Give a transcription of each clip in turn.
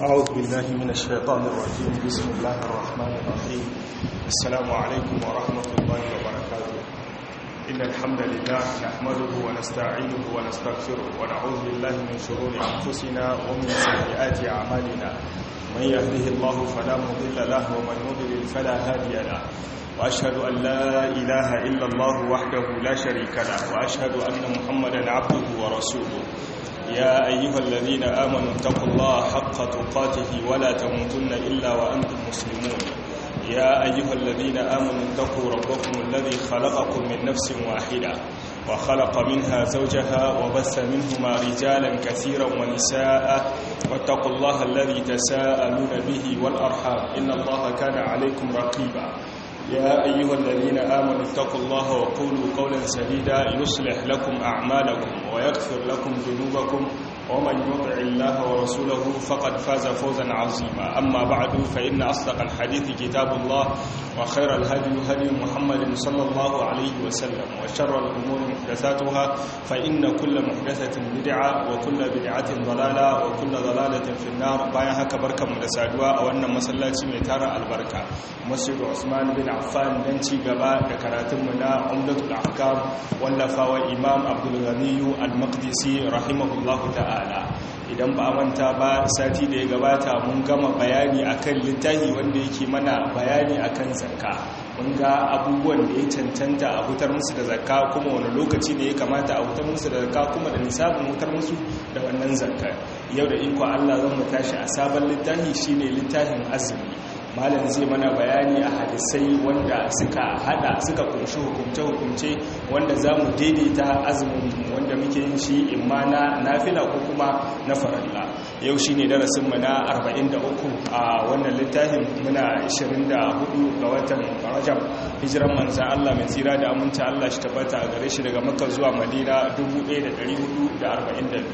أعوذ بالله من الشيطان الرجيم بسم الله الرحمن الرحيم السلام عليكم ورحمة الله وبركاته إن الحمد لله نحمده ونستعينه ونستغفره ونعوذ بالله من شرور أنفسنا ومن سيئات أعمالنا من يهده الله فلا مضل له ومن يضلل فلا هادي له وأشهد أن لا إله إلا الله وحده لا شريك له وأشهد أن محمدا عبده ورسوله يا أيها الذين آمنوا اتقوا الله حق تقاته ولا تموتن إلا وأنتم مسلمون يا أيها الذين آمنوا اتقوا ربكم الذي خلقكم من نفس واحدة وخلق منها زوجها وبث منهما رجالا كثيرا ونساء واتقوا الله الذي تساءلون به والأرحام إن الله كان عليكم رقيبا يا أيها الذين آمنوا اتقوا الله وقولوا قولا سديدا يصلح لكم أعمالكم ويغفر لكم ذنوبكم ومن يطع الله ورسوله فقد فاز فوزا عظيما أما بعد فإن أصدق الحديث كتاب الله وخير الهدي هدي محمد صلى الله عليه وسلم وشر الأمور محدثاتها فإن كل محدثة بدعة وكل بدعة ضلالة وكل ضلالة في النار بايها كبركة مدسادوا أو أن مسلاتي ميتارة البركة مسجد عثمان بن عفان دنتي قباء دكراتمنا عمدة الأحكام واللفا إمام عبد الغني المقدسي رحمه الله تعالى idan ba a manta ba sati da ya gabata mun gama bayani akan littafi wanda yake mana bayani akan zakka mun ga abubuwan da ya cancanta a hutar musu da zakka kuma wani lokaci ne ya kamata a hutar musu da zakka kuma da nisabin hutar musu da wannan zakka yau da iko Allah zan mu tashi a sabon littafi shine littafin azumi malam zai mana bayani a hadisai wanda suka hada suka kunshi hukumce-hukumce wanda za mu daidaita azumin wanda muke yin shi imma na nafila ko kuma na faralla yau shi ne darasinmu na 43 a wannan littafin muna 24 ga watan rajab hijiran manzan Allah mai tsira da aminta Allah shi tabbata a gare shi daga makka zuwa madina 1442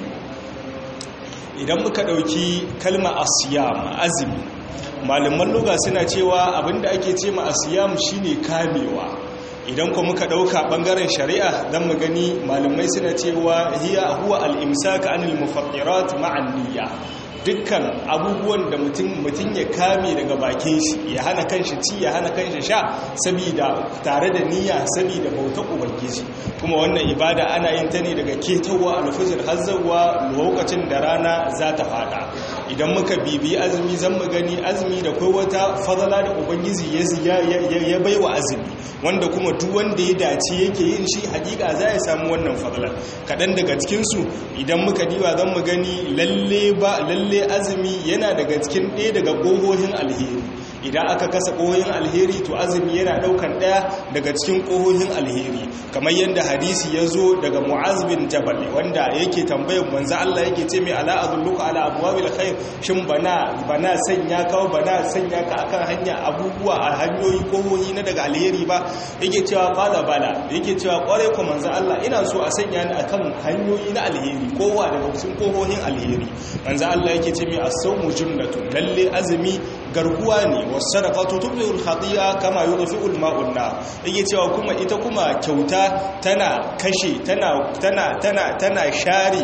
idan muka ɗauki kalma asiyam azumi malaman luga suna cewa abinda ake ce ma asiyam shine kamewa idan kuma muka dauka bangaren shari'a dan mu gani malamai suna cewa hiya huwa al-imsak anil mufattirat ma'an niyya dukkan abubuwan da mutum mutum ya kame daga bakin shi ya hana kanshi ci ya hana kanshi sha saboda tare da niyya saboda bautar ubangiji kuma wannan ibada ana yin ta ne daga ketawa alfajir har zuwa lokacin da rana za ta fada idan muka bibi azumi zan mu gani azumi da kai wata fadala da ubangiji ya baiwa azumi wanda kuma duk wanda ya dace yake yin shi hakika za ya samu wannan fadala kadan daga cikin su idan muka diba zan mu gani lalle ba lalle azumi yana daga cikin ɗaya daga ƙohohin alheri idan aka kasa ƙohohin alheri to azumi yana ɗaukan ɗaya daga cikin ƙohohin alheri kamar yadda hadisi ya zo daga mu'az bin jabal wanda yake tambayar manzo Allah yake ce mai ala azulluka ala abwabil khair shin bana bana sanya ka bana sanya ka akan hanya abubuwa a hanyoyi ƙohohi na daga alheri ba yake cewa qala bala yake cewa kware ko manzo Allah ina so a sanya ni akan hanyoyi na alheri kowa daga cikin ƙohohin alheri manzo Allah yake ce mai as-sawmu junnatun lalle azumi garkuwa ne was-sadaqatu tubdi'u al-khati'a kama yudfi'u al-ma'u an yake cewa kuma ita kuma kyauta tana kashe tana tana tana tana share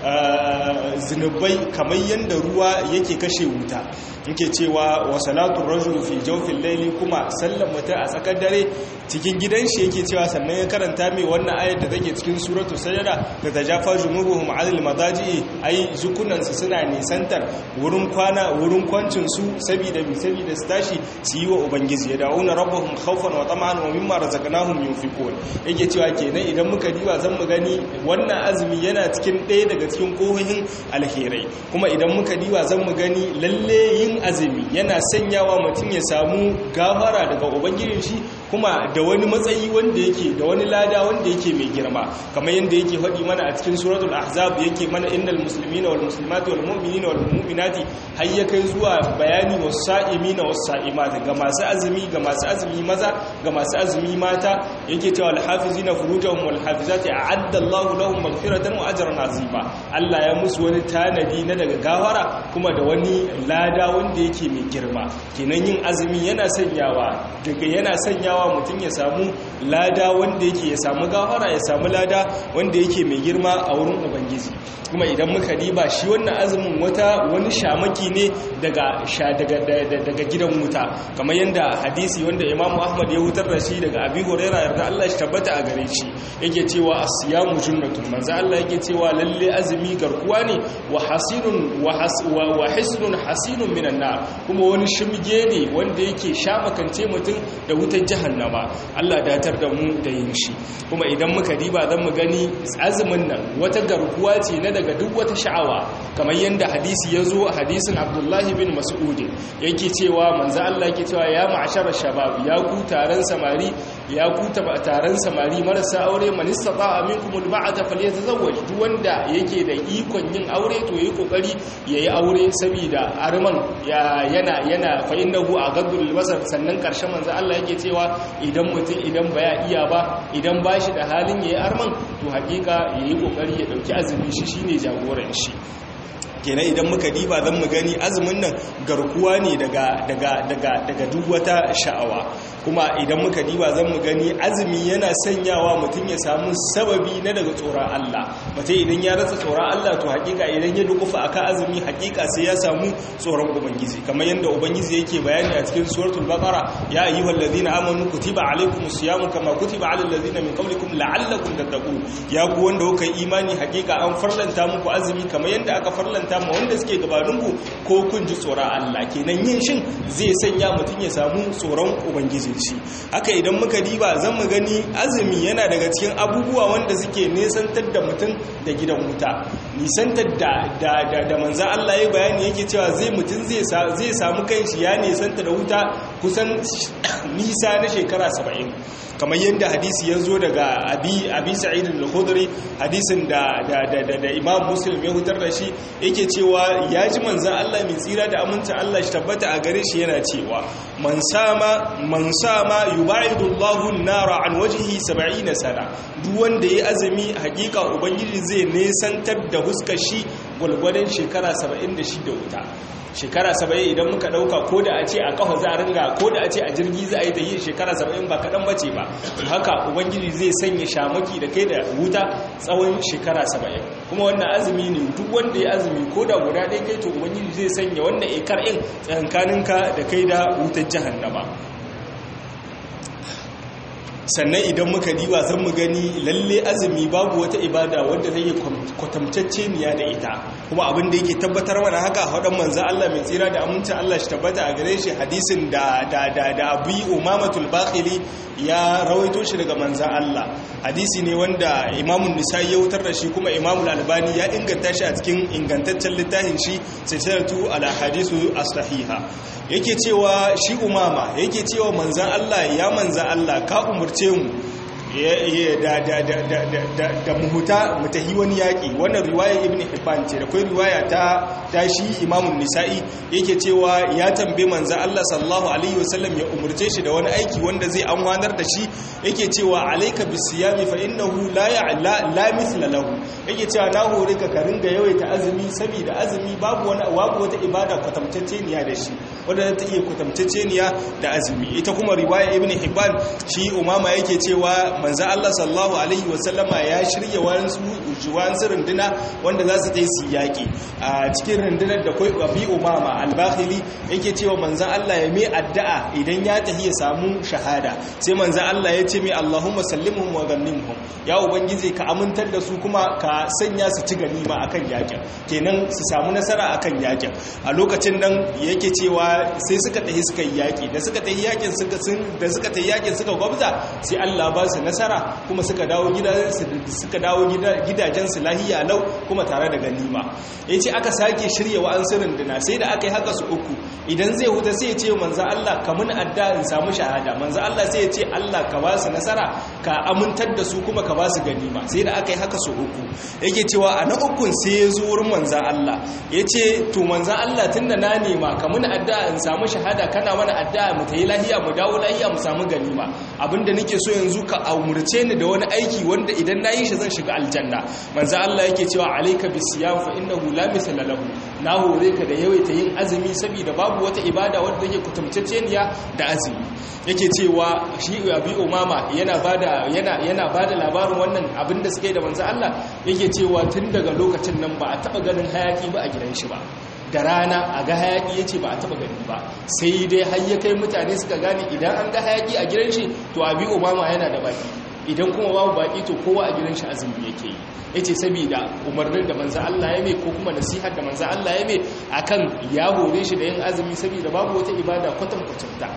zinubai kamar yadda ruwa yake kashe wuta yake cewa wa salatu rajul fi jawfil layli kuma sallan mutum a tsakar dare cikin gidan shi yake cewa sannan ya karanta mai wannan ayar da take cikin suratu sajada da tajafa jumuruhum 'anil madaji ai zukunan su suna nisantar wurin kwana wurin kwancin su saboda bi saboda su tashi su yi wa ubangiji ya da'una rabbahum khawfan wa tama'an wa mimma razaqnahum yunfiqun yake cewa kenan idan muka diba zan mu gani wannan azumi yana cikin ɗaya daga cikin kohohin alherai kuma idan muka diba zan mu gani lalle yin azumi yana sanyawa mutum ya samu gafara daga ubangijin shi kuma da wani matsayi wanda yake da wani lada wanda yake mai girma kamar yadda yake faɗi mana a cikin suratul ahzab yake mana innal muslimina wal muslimati wal mu'minina wal mu'minati har ya kai zuwa bayani was sa'imina was sa'imati ga masu azumi ga masu azumi maza ga masu azumi mata yake cewa al hafizina furujahum wal hafizati a'adda Allahu lahum maghfiratan wa ajran azima Allah ya musu wani tanadi na daga gawara kuma da wani lada wanda yake mai girma kenan yin azumi yana sanyawa daga yana sanyawa sanyawa mutum ya samu lada wanda yake ya samu gafara ya samu lada wanda yake mai girma a wurin ubangiji kuma idan muka diba shi wannan azumin wata wani shamaki ne daga daga gidan wuta kamar yadda hadisi wanda imamu ahmad ya hutar da shi daga abi huraira yarda Allah shi tabbata a gare shi yake cewa asiyamu junnatun manzo Allah yake cewa lalle azumi garkuwa ne wa hasinun wa hisnun hasinun minan nar kuma wani shimge ne wanda yake shamakance mutum da wutar jahannama Allah datar da mu da yin shi kuma idan muka diba zan mu gani azumin nan wata garkuwa ce na daga duk wata sha'awa kamar yadda hadisi ya zo hadisin abdullahi bin mas'ud yake cewa manzo Allah yake cewa ya ma'ashara shabab ya ku taron samari ya ku taron samari marasa aure man istata'a minkum alba'ata falyatazawwaj duk wanda yake da ikon yin aure to yayi kokari yayi aure saboda arman yana yana fa innahu aghadul basar sannan karshen manzo Allah yake cewa idan mutum idan baya iya ba idan bashi da halin yayi arman to hakika yayi kokari ya dauki azumi shi shine jagoran shi kenan idan muka diba zan mu gani azumin nan garkuwa ne daga daga daga daga duk wata sha'awa kuma idan muka diba zan mu gani azumi yana sanyawa mutum ya samu sababi na daga tsoron Allah mutum idan ya rasa tsoron Allah to hakika idan ya dukufa akan azumi hakika sai ya samu tsoron ubangiji kamar yadda ubangiji yake bayani a cikin suratul baqara ya ayyuhal ladina amanu kutiba alaykumus siyamu kama kutiba alal ladina min qablikum la'allakum tattaqun ya ku wanda kuka imani hakika an farlanta muku azumi kamar yadda aka farlanta farlanta ma wanda suke gabaninku ko kun ji tsoron Allah kenan yin shin zai sanya mutum ya samu tsoron ubangijin shi haka idan muka diba zan mu gani azumi yana daga cikin abubuwa wanda suke nesantar da mutum da gidan wuta nisantar da da da, da manzo Allah ya bayani yake cewa zai mutum zai zai samu kanshi ya nisanta da wuta kusan nisa na shekara 70 kamar yadda hadisi ya zo daga abi abi sa'id al-khudri hadisin da da da da imam muslim ya hutar da shi yake cewa ya ji manzan Allah mai tsira da amincin Allah shi tabbata a gare shi yana cewa man sama man sama yubaidu Allahu an-nara an wajhihi 70 sana duk wanda yayi azumi hakika ubangiji zai nesantar da huskar shi gulgwadan shekara 76 wuta shekara 70 idan muka dauka ko da a ce a kafa za a ringa ko da a ce a jirgi za a yi ta yi shekara 70 ba kadan bace ba haka ubangiji zai sanya shamaki da kai da wuta tsawon shekara 70 kuma wannan azumi ne duk wanda ya azumi ko da guda ɗaya kai to ubangiji zai sanya wannan ikar in tsakankaninka da kai da wutar jahannama sannan idan muka diba zan mu gani lalle azumi babu wata ibada wadda zai kwatamtacce niya da ita kuma abin da yake tabbatar mana haka haɗin manzan Allah mai tsira da amincin Allah shi tabbata a gare shi hadisin da da da da abu umamatul bakhili ya rawaito shi daga manzan Allah hadisi ne wanda imamun nisa ya wutar da shi kuma imamul albani ya inganta shi a cikin ingantaccen littafin shi silsilatu ala hadisu as-sahiha yake cewa shi umama yake cewa manzan Allah ya manzan Allah ka umurce mu da muhuta mutahi wani yaƙi wannan riwaya ibn hibban ce da kai riwaya ta tashi imamun nisa'i yake cewa ya tambaye manzo Allah sallallahu alaihi wasallam ya umurce shi da wani aiki wanda zai amfanar da shi yake cewa alayka bisiyami fa innahu la ya'la la mithla lahu yake cewa na hore ka ka ringa yawaita azumi saboda azumi babu wani babu wata ibada kwatamtacceniya da shi wanda ta iya kwatamtacceniya da azumi ita kuma riwaya ibn hibban shi umama yake cewa manzo Allah sallallahu alaihi wasallama ya shirya wasu wasu runduna wanda za su ta yi su yaƙi a cikin rundunar da kai abi umama al-bakhili yake cewa manzo Allah ya mai addu'a idan ya tafi ya samu shahada sai manzo Allah ya ce mai Allahumma sallimhum wa ghanimhum ya ubangiji ka amintar da su kuma ka sanya su ci ganima akan yaƙin kenan su samu nasara akan yaƙin a lokacin nan yake cewa sai suka tafi suka yi yaƙi da suka tafi yaƙin suka da suka tafi yaƙin suka gwabza sai Allah ba su nasara kuma suka dawo suka dawo gidajensu lahiya lau kuma tare da ganima ya ce aka sake shirya wa'ansu runduna sai da aka yi haka su uku idan zai huta sai ya ce manza Allah ka mun adda in samu shahada manza Allah sai ya ce Allah ka ba su nasara ka amintar da su kuma ka ba su ganima sai da aka yi haka su uku yake cewa a na ukun sai ya zo wurin manza Allah ya ce to manza Allah tun da na nema ka mun adda in samu shahada kana mana adda mu ta yi lahiya mu dawo lahiya mu samu ganima abinda nake so yanzu ka umurce ni da wani aiki wanda idan na yi shi zan shiga aljanna manzo Allah yake cewa alayka bisiyam fa innahu la mithla lahu na hore ka da yawaita yin azumi saboda babu wata ibada wadda take kutumtacceniya da azumi yake cewa shi abi umama yana bada yana yana bada labarin wannan abin da suke da manzo Allah yake cewa tun daga lokacin nan ba a taba ganin hayaki ba a gidan shi ba da rana a ga hayaki yace ba a taba gani ba sai dai har ya kai mutane suka gane idan an ga hayaki a gidan shi to abi umama yana da baki idan kuma babu baki to kowa a gidan shi azumi yake yi yace saboda umarnin da manzo Allah ya mai ko kuma nasihar da manzo Allah ya mai akan ya hore shi da yin azumi saboda babu wata ibada kwatankwacin ta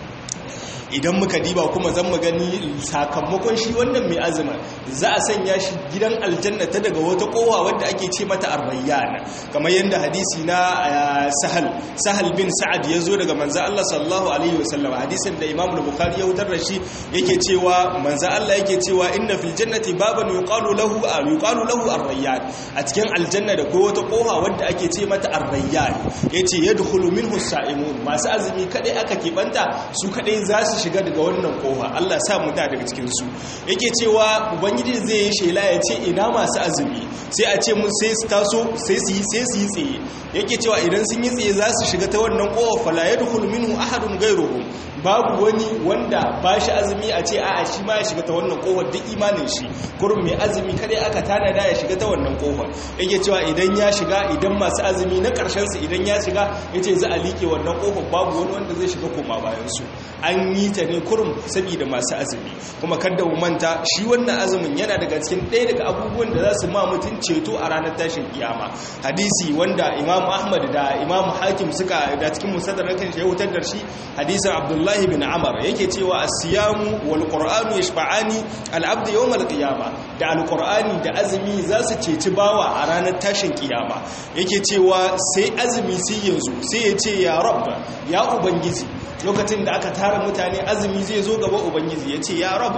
idan muka diba kuma zan mu gani sakamakon shi wannan mai azuma za a sanya shi gidan aljanna ta daga wata kowa wadda ake ce mata arrayyan kamar yadda hadisi na sahal sahal bin sa'ad ya zo daga manzo Allah sallallahu alaihi wasallam hadisin da Imam Bukhari ya wutar da shi yake cewa manzo Allah yake cewa inna fil jannati baban yuqalu lahu yuqalu lahu arrayyan a cikin aljanna da ko wata kowa wadda ake ce mata arrayyan yace yadkhulu minhu sa'imun masu azumi kadai aka kebanta su kadai za su shiga daga wannan kofa Allah sa mu da daga cikin su yake cewa ubangiji zai yi shela ya ce ina masu azumi sai a ce mun sai su taso sai su yi sai su yi tsaye yake cewa idan sun yi tsaye za su shiga ta wannan kofa fala yadkhulu minhu ahadun ghayruhum babu wani wanda ba shi azumi a ce a'a shi ma ya shiga ta wannan kofar duk imanin shi kurum mai azumi kadai aka tanada ya shiga ta wannan kofar yake cewa idan ya shiga idan masu azumi na karshen su idan ya shiga yace za a liƙe wannan kofar babu wani wanda zai shiga koma bayan su an yi ta ne kurum saboda masu azumi kuma kada mu manta shi wannan azumin yana daga cikin ɗaya daga abubuwan da za su ma mutum ceto a ranar tashin kiyama hadisi wanda imam ahmad da imam hakim suka da cikin musaddarakan shi ya wutar da shi hadisin abdullahi bin amar yake cewa as-siyamu wal qur'anu yashfa'ani al-abd yawm al-qiyama da al-qur'ani da azumi za su ceci bawa a ranar tashin kiyama yake cewa sai azumi sai yanzu sai ya ce ya rabb ya ubangiji lokacin da aka tara mutane azumi zai zo gaba ubangiji ya ce ya rab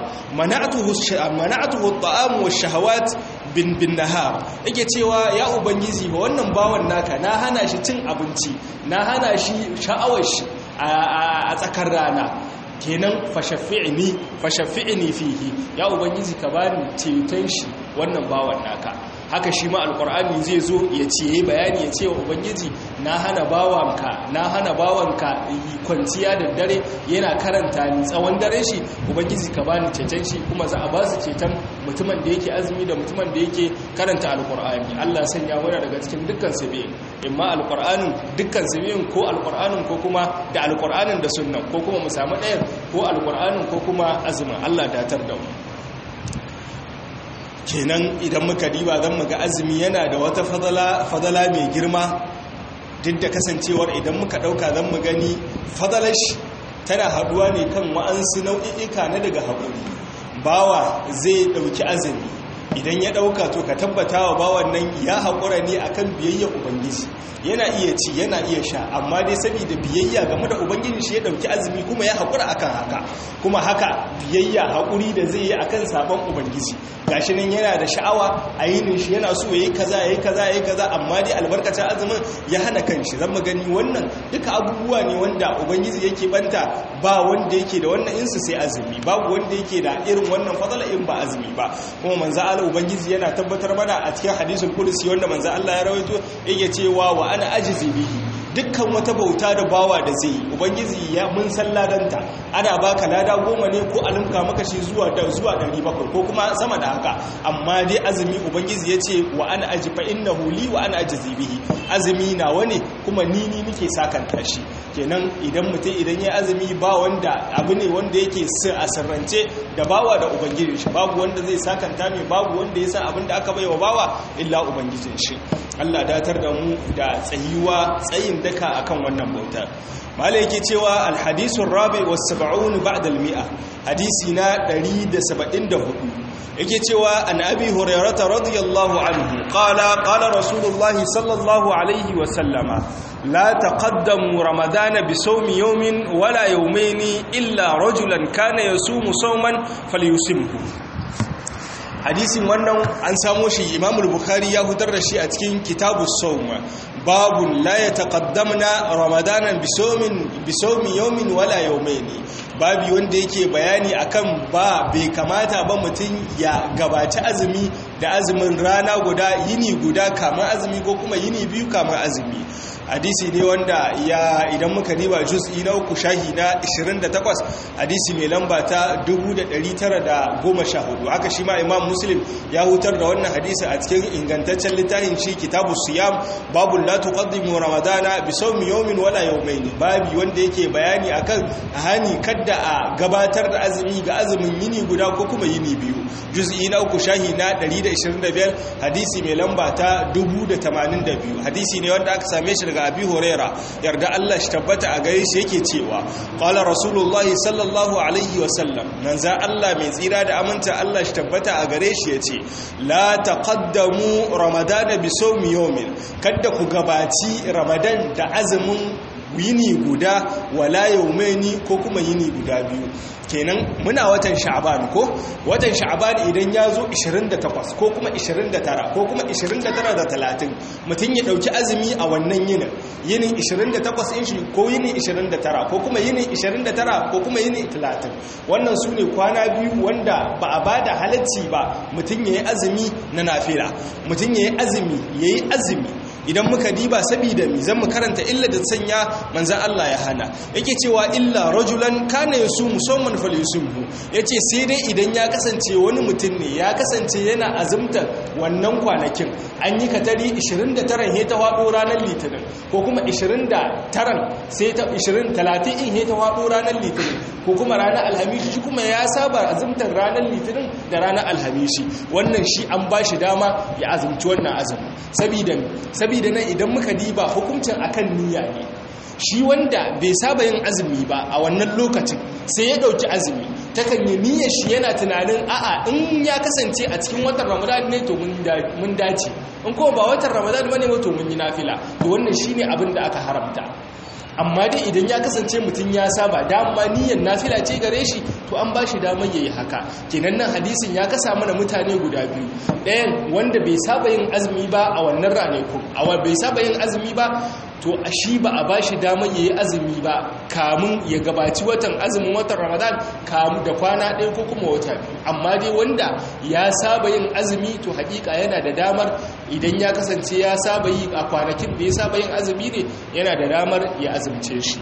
mana'atuhu ta'amu wa shahawat bin bin nahar yake cewa ya ubangiji ba wannan bawan naka na hana shi cin abinci na hana shi sha'awar shi a tsakar rana kenan fashaffi'ni fashaffi'ni fihi ya ubangiji ka bani ceton shi wannan bawan naka haka shi ma alkur'ani zai zo ya ce yayi bayani ya ce wa ubangiji na hana bawanka na hana bawanka kwanciya da dare yana karanta ni tsawon dare shi ubangiji ka bani ceton shi kuma za a ba su ceton mutumin da yake azumi da mutumin da yake karanta alkur'ani Allah sanya mana daga cikin dukkan sabiyin imma alkur'anin dukkan sabiyin ko alkur'anin ko kuma da alkur'anin da sunnan ko kuma mu samu ɗayan ko alkur'anin ko kuma azumin Allah datar da mu kenan idan muka diba zan muga azumi yana da wata fadala mai girma duk da kasancewar idan muka dauka zan mu gani fadalash tana haduwa ne kan wa'ansu nau'i'ika na daga haƙuri bawa zai dauki azumi idan ya dauka to ka tabbata wa bawan nan ya haƙura ne akan biyayya ubangiji yana iya ci yana iya sha amma dai saboda biyayya game da ubangiji shi ya dauki azumi kuma ya haƙura akan haka kuma haka biyayya haƙuri da zai yi akan sabon ubangiji gashi nan yana da sha'awa a yinin shi yana so yayi kaza yayi kaza yayi kaza amma dai albarkacin azumin ya hana kanshi zan mu gani wannan duka abubuwa ne wanda ubangiji yake banta ba wanda yake da wannan insu sai azumi babu wanda yake da irin wannan fadala in ba azumi ba kuma manzo Allah ubangiji yana tabbatar mana a cikin hadisul qudsi wanda manzo Allah ya rawaito yake cewa wa ana ajizi bihi dukkan wata bauta da bawa da zai ubangiji ya mun san ladanta ana baka lada goma ne ko alimka maka shi zuwa da zuwa 700 ko kuma sama da haka amma dai azumi ubangiji ya ce wa ana aji fa innahu li wa ana ajzi bihi azumi nawa ne kuma ni ni nake sakanta shi kenan idan mutum idan ya azumi ba wanda abu ne wanda yake a sirrance da bawa da ubangiji shi babu wanda zai sakanta mai babu wanda ya san abin da aka baiwa bawa illa ubangijin shi Allah datar da mu da tsayuwa tsayin daka akan wannan bauta malai yake cewa alhadisun rabi was sab'un ba'da al-mi'a hadisi na 174 yake cewa an abi hurairata radiyallahu anhu qala qala rasulullahi sallallahu alaihi wa sallama la taqaddamu ramadana bi sawmi yawmin wala yawmayn illa rajulan kana yasumu sawman falyusimhu hadisin wannan an samo shi imamul bukhari ya hutar da shi a cikin kitabus sawm babun la yataqaddamna ramadanan bisawmin bisawmi yawmin wala yawmaini babi wanda yake bayani akan ba bai kamata ba mutum ya gabaci azumi da azumin rana guda yini guda kamar azumi ko kuma yini biyu kamar azumi hadisi ne wanda ya idan muka riba juz'i na uku shahi na 28 hadisi mai lamba ta 1914 haka shi ma imam muslim ya hutar da wannan hadisi a cikin ingantaccen littafin shi kitabu siyam babu la tuqaddimu ramadana bi sawmi yawmin wala yawmayn babi wanda yake bayani akan hani kadda a gabatar da azumi ga azumin yini guda ko kuma yini biyu juz'i na uku shahi na 125 hadisi mai lamba ta 1082 hadisi ne wanda aka same shi daga abi huraira yarda Allah shi tabbata a gare shi yake cewa qala rasulullahi sallallahu alaihi wa sallam manza Allah mai tsira da aminta Allah shi tabbata a gare shi yace la taqaddamu ramadana bi sawmi yawmin kada ku gabaci ramadan da azumin yini guda wala yaumaini ko kuma yini guda biyu kenan muna watan sha'ban ko watan sha'ban idan ya zo 28 ko kuma 29 ko kuma 29 da 30 mutum ya dauki azumi a wannan yinin yinin 28 in shi ko yinin 29 ko kuma yinin 29 ko kuma yinin 30 wannan su ne kwana biyu wanda ba a bada halacci ba mutum ya yi azumi na nafila mutum ya yi azumi ya yi azumi idan muka diba saboda mi zan mu karanta illa da sanya manzan Allah ya hana yake cewa illa rajulan kana yasu musamman falyusumhu yace sai dai idan ya kasance wani mutum ne ya kasance yana azumta wannan kwanakin an yi katari 29 he ta wado ranar litinin ko kuma 29 sai ta 20 30 in he ta wado ranar litinin ko kuma ranar alhamishi shi kuma ya saba azumtar ranar litinin da ranar alhamishi wannan shi an ba shi dama ya azumci wannan azumin saboda saboda nan idan muka diba hukuncin akan niyya ne shi wanda bai saba yin azumi ba a wannan lokacin sai ya dauki azumi takan yi niyyar shi yana tunanin a'a in ya kasance a cikin watan ramadan ne to mun dace in kuma ba watan ramadan bane ba to mun yi nafila to wannan shine abin da aka haramta amma dai idan ya kasance mutum ya saba dama niyyar nafila ce gare shi to an ba shi damar yayi haka kenan nan hadisin ya kasa mana mutane guda biyu ɗayan wanda bai saba yin azumi ba a wannan ranakun awa bai saba yin azumi ba to a shi ba a ba shi damar yayi azumi ba kamun ya gabaci watan azumin watan ramadan kamun da kwana ɗaya ko kuma wata biyu amma dai wanda ya saba yin azumi to hakika yana da damar idan ya kasance ya saba yi a kwanakin da ya saba yin azumi ne yana da damar ya azumce shi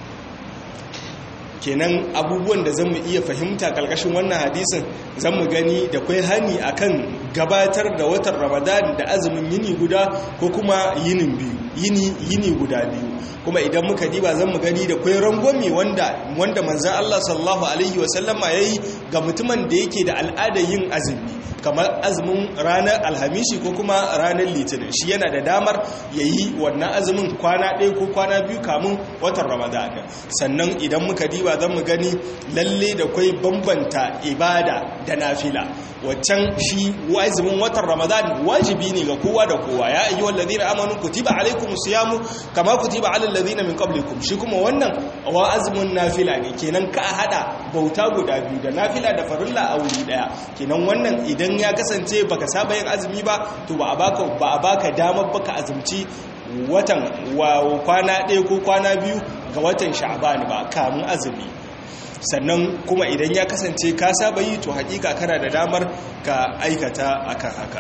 kenan abubuwan da zan mu iya fahimta kalkashin wannan hadisin zan mu gani da kwai hani akan gabatar da watan ramadan da azumin yini guda ko kuma yinin biyu yini yini guda biyu kuma idan muka diba zan mu gani da kwai rangwami wanda wanda manzon Allah sallallahu alaihi wasallama yayi ga mutumin da yake da al'adar yin azumi kamar azumin ranar alhamishi ko kuma ranar litinin shi yana da damar ya yi wannan azumin kwana ɗaya ko kwana biyu kamun watan ramadan sannan idan muka diba zan mu gani lalle da kwai bambanta ibada da nafila waccan shi azumin watan ramadan wajibi ne ga kowa da kowa ya ayyuhal ladina amanu kutiba alaikum siyamu kama kutiba alal ladina min qablikum shi kuma wannan wa azumin nafila ne kenan ka hada bauta guda biyu da nafila da farilla a wuri daya kenan wannan idan ya kasance baka saba yin azumi ba to ba a baka ba a baka damar baka azumci watan wa kwana ɗaya ko kwana biyu ga watan sha'ban ba kamun azumi sannan kuma idan ya kasance ka saba yi to hakika kana da damar ka aikata akan haka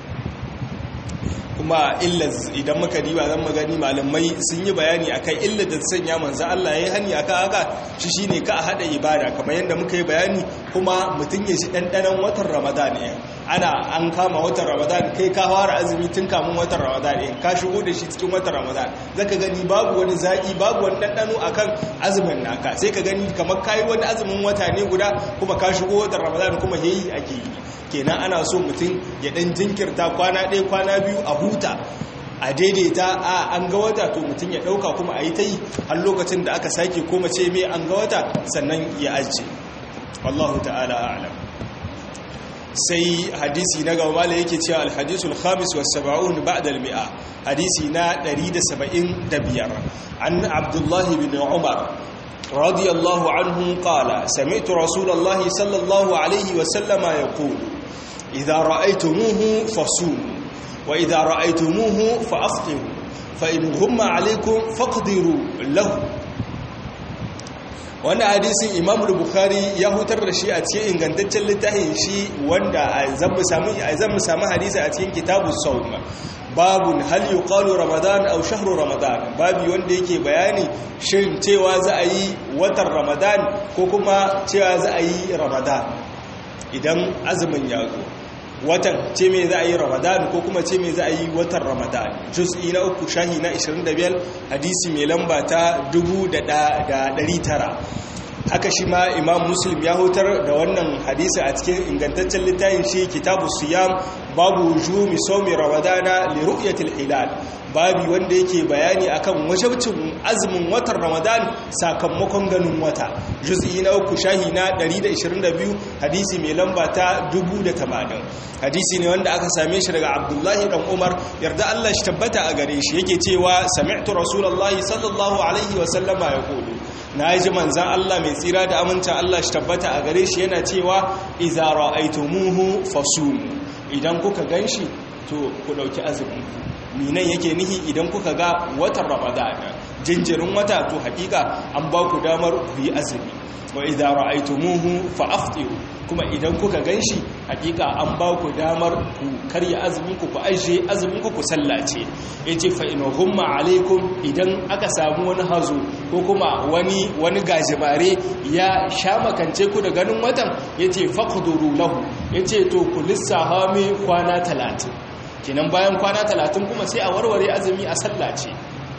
kuma illa idan muka diba zan magani malamai sun yi bayani akan illa da sanya manzo Allah ya yi hani akan haka shi shine ka hada ibada kamar yadda muka yi bayani kuma mutum ya shi dandanan watan Ramadan ne ana an kama watan Ramadan kai ka fara azumi tun kamun watan Ramadan ne ka shigo da shi cikin watan Ramadan zaka gani babu wani zaki babu wani dandano akan azumin naka sai ka gani kamar kai wani azumin wata ne guda kuma ka shigo watan Ramadan kuma yayi ake yi kenan ana so mutum ya dan jinkirta kwana ɗaya kwana biyu a huta a daidaita a an ga wata to mutum ya ɗauka kuma a yi ta yi har lokacin da aka sake koma ce mai an ga wata sannan ya ajiye wallahu ta'ala a'lam sai hadisi na gaba mala yake cewa alhadisul khamis was sab'un ba'da al-mi'a hadisi na 175 an abdullahi bin umar رضي الله عنه قال سمعت رسول الله صلى الله عليه وسلم يقول idza ra'aytumuhu fasum wa idza ra'aytumuhu fa'aftiru fa in ghumma alaykum faqdiru lahu wannan hadisin imam bukhari ya hutar da shi a cikin ingantaccen littafin shi wanda zan mu samu zan mu samu hadisi a cikin kitabus sawm babun hal yuqalu ramadan aw shahru ramadan babi wanda yake bayani shin cewa za a yi watan ramadan ko kuma cewa za a yi ramadan idan azumin ya zo watan ce me za a yi ramadan ko kuma ce me za a yi watan ramadan juz'i na uku shahi na 25 hadisi mai lamba ta 1900 haka shi ma imam muslim ya hutar da wannan hadisi a cikin ingantaccen littafin shi kitabu siyam babu jumi somi ramadana li ru'yatil hilal babi wanda yake bayani akan wajabcin azumin watan ramadan sakamakon ganin wata juz'i na uku shahi na 122 hadisi mai lamba ta 1080 hadisi ne wanda aka same shi daga abdullahi dan umar yarda Allah shi tabbata a gare shi yake cewa sami'tu rasulullahi sallallahu alaihi wa sallama yaqulu na ji manzan Allah mai tsira da amincin Allah shi tabbata a gare shi yana cewa iza ra'aytumuhu fasum idan kuka ganshi to ku dauki azumin minan yake nihi idan kuka ga watan ramadan jinjirin wata to hakika an ba ku damar ku yi azumi wa idza ra'aytumuhu fa'aftiru kuma idan kuka ganshi hakika an ba ku damar ku karya azumin ku ku aje azumin ku ku sallace yace fa in humma alaikum idan aka samu wani hazo ko kuma wani wani gajimare ya sha makance ku da ganin watan yace faqduru lahu yace to ku lissaha mai kwana 30 kenan bayan kwana 30 kuma sai a warware azumi a sallace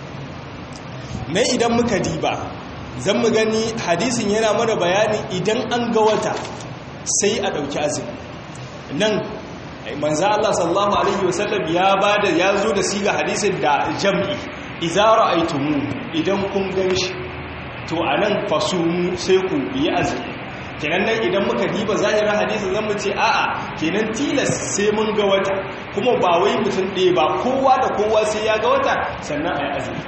na idan muka diba zan mu gani hadisin yana mana bayani idan an ga wata sai a ɗauki azumi nan manza Allah sallallahu Alaihi wasallam ya ba da ya zo da siga hadisin da jam'i izara aitumu idan kun gan shi to a nan fasumu sai ku yi azumi kenan nan idan muka diba zahirar hadisin zan mu ce a'a kenan tilas sai mun ga wata kuma ba wai mutum ɗaya ba kowa da kowa sai ya ga wata sannan a yi azumi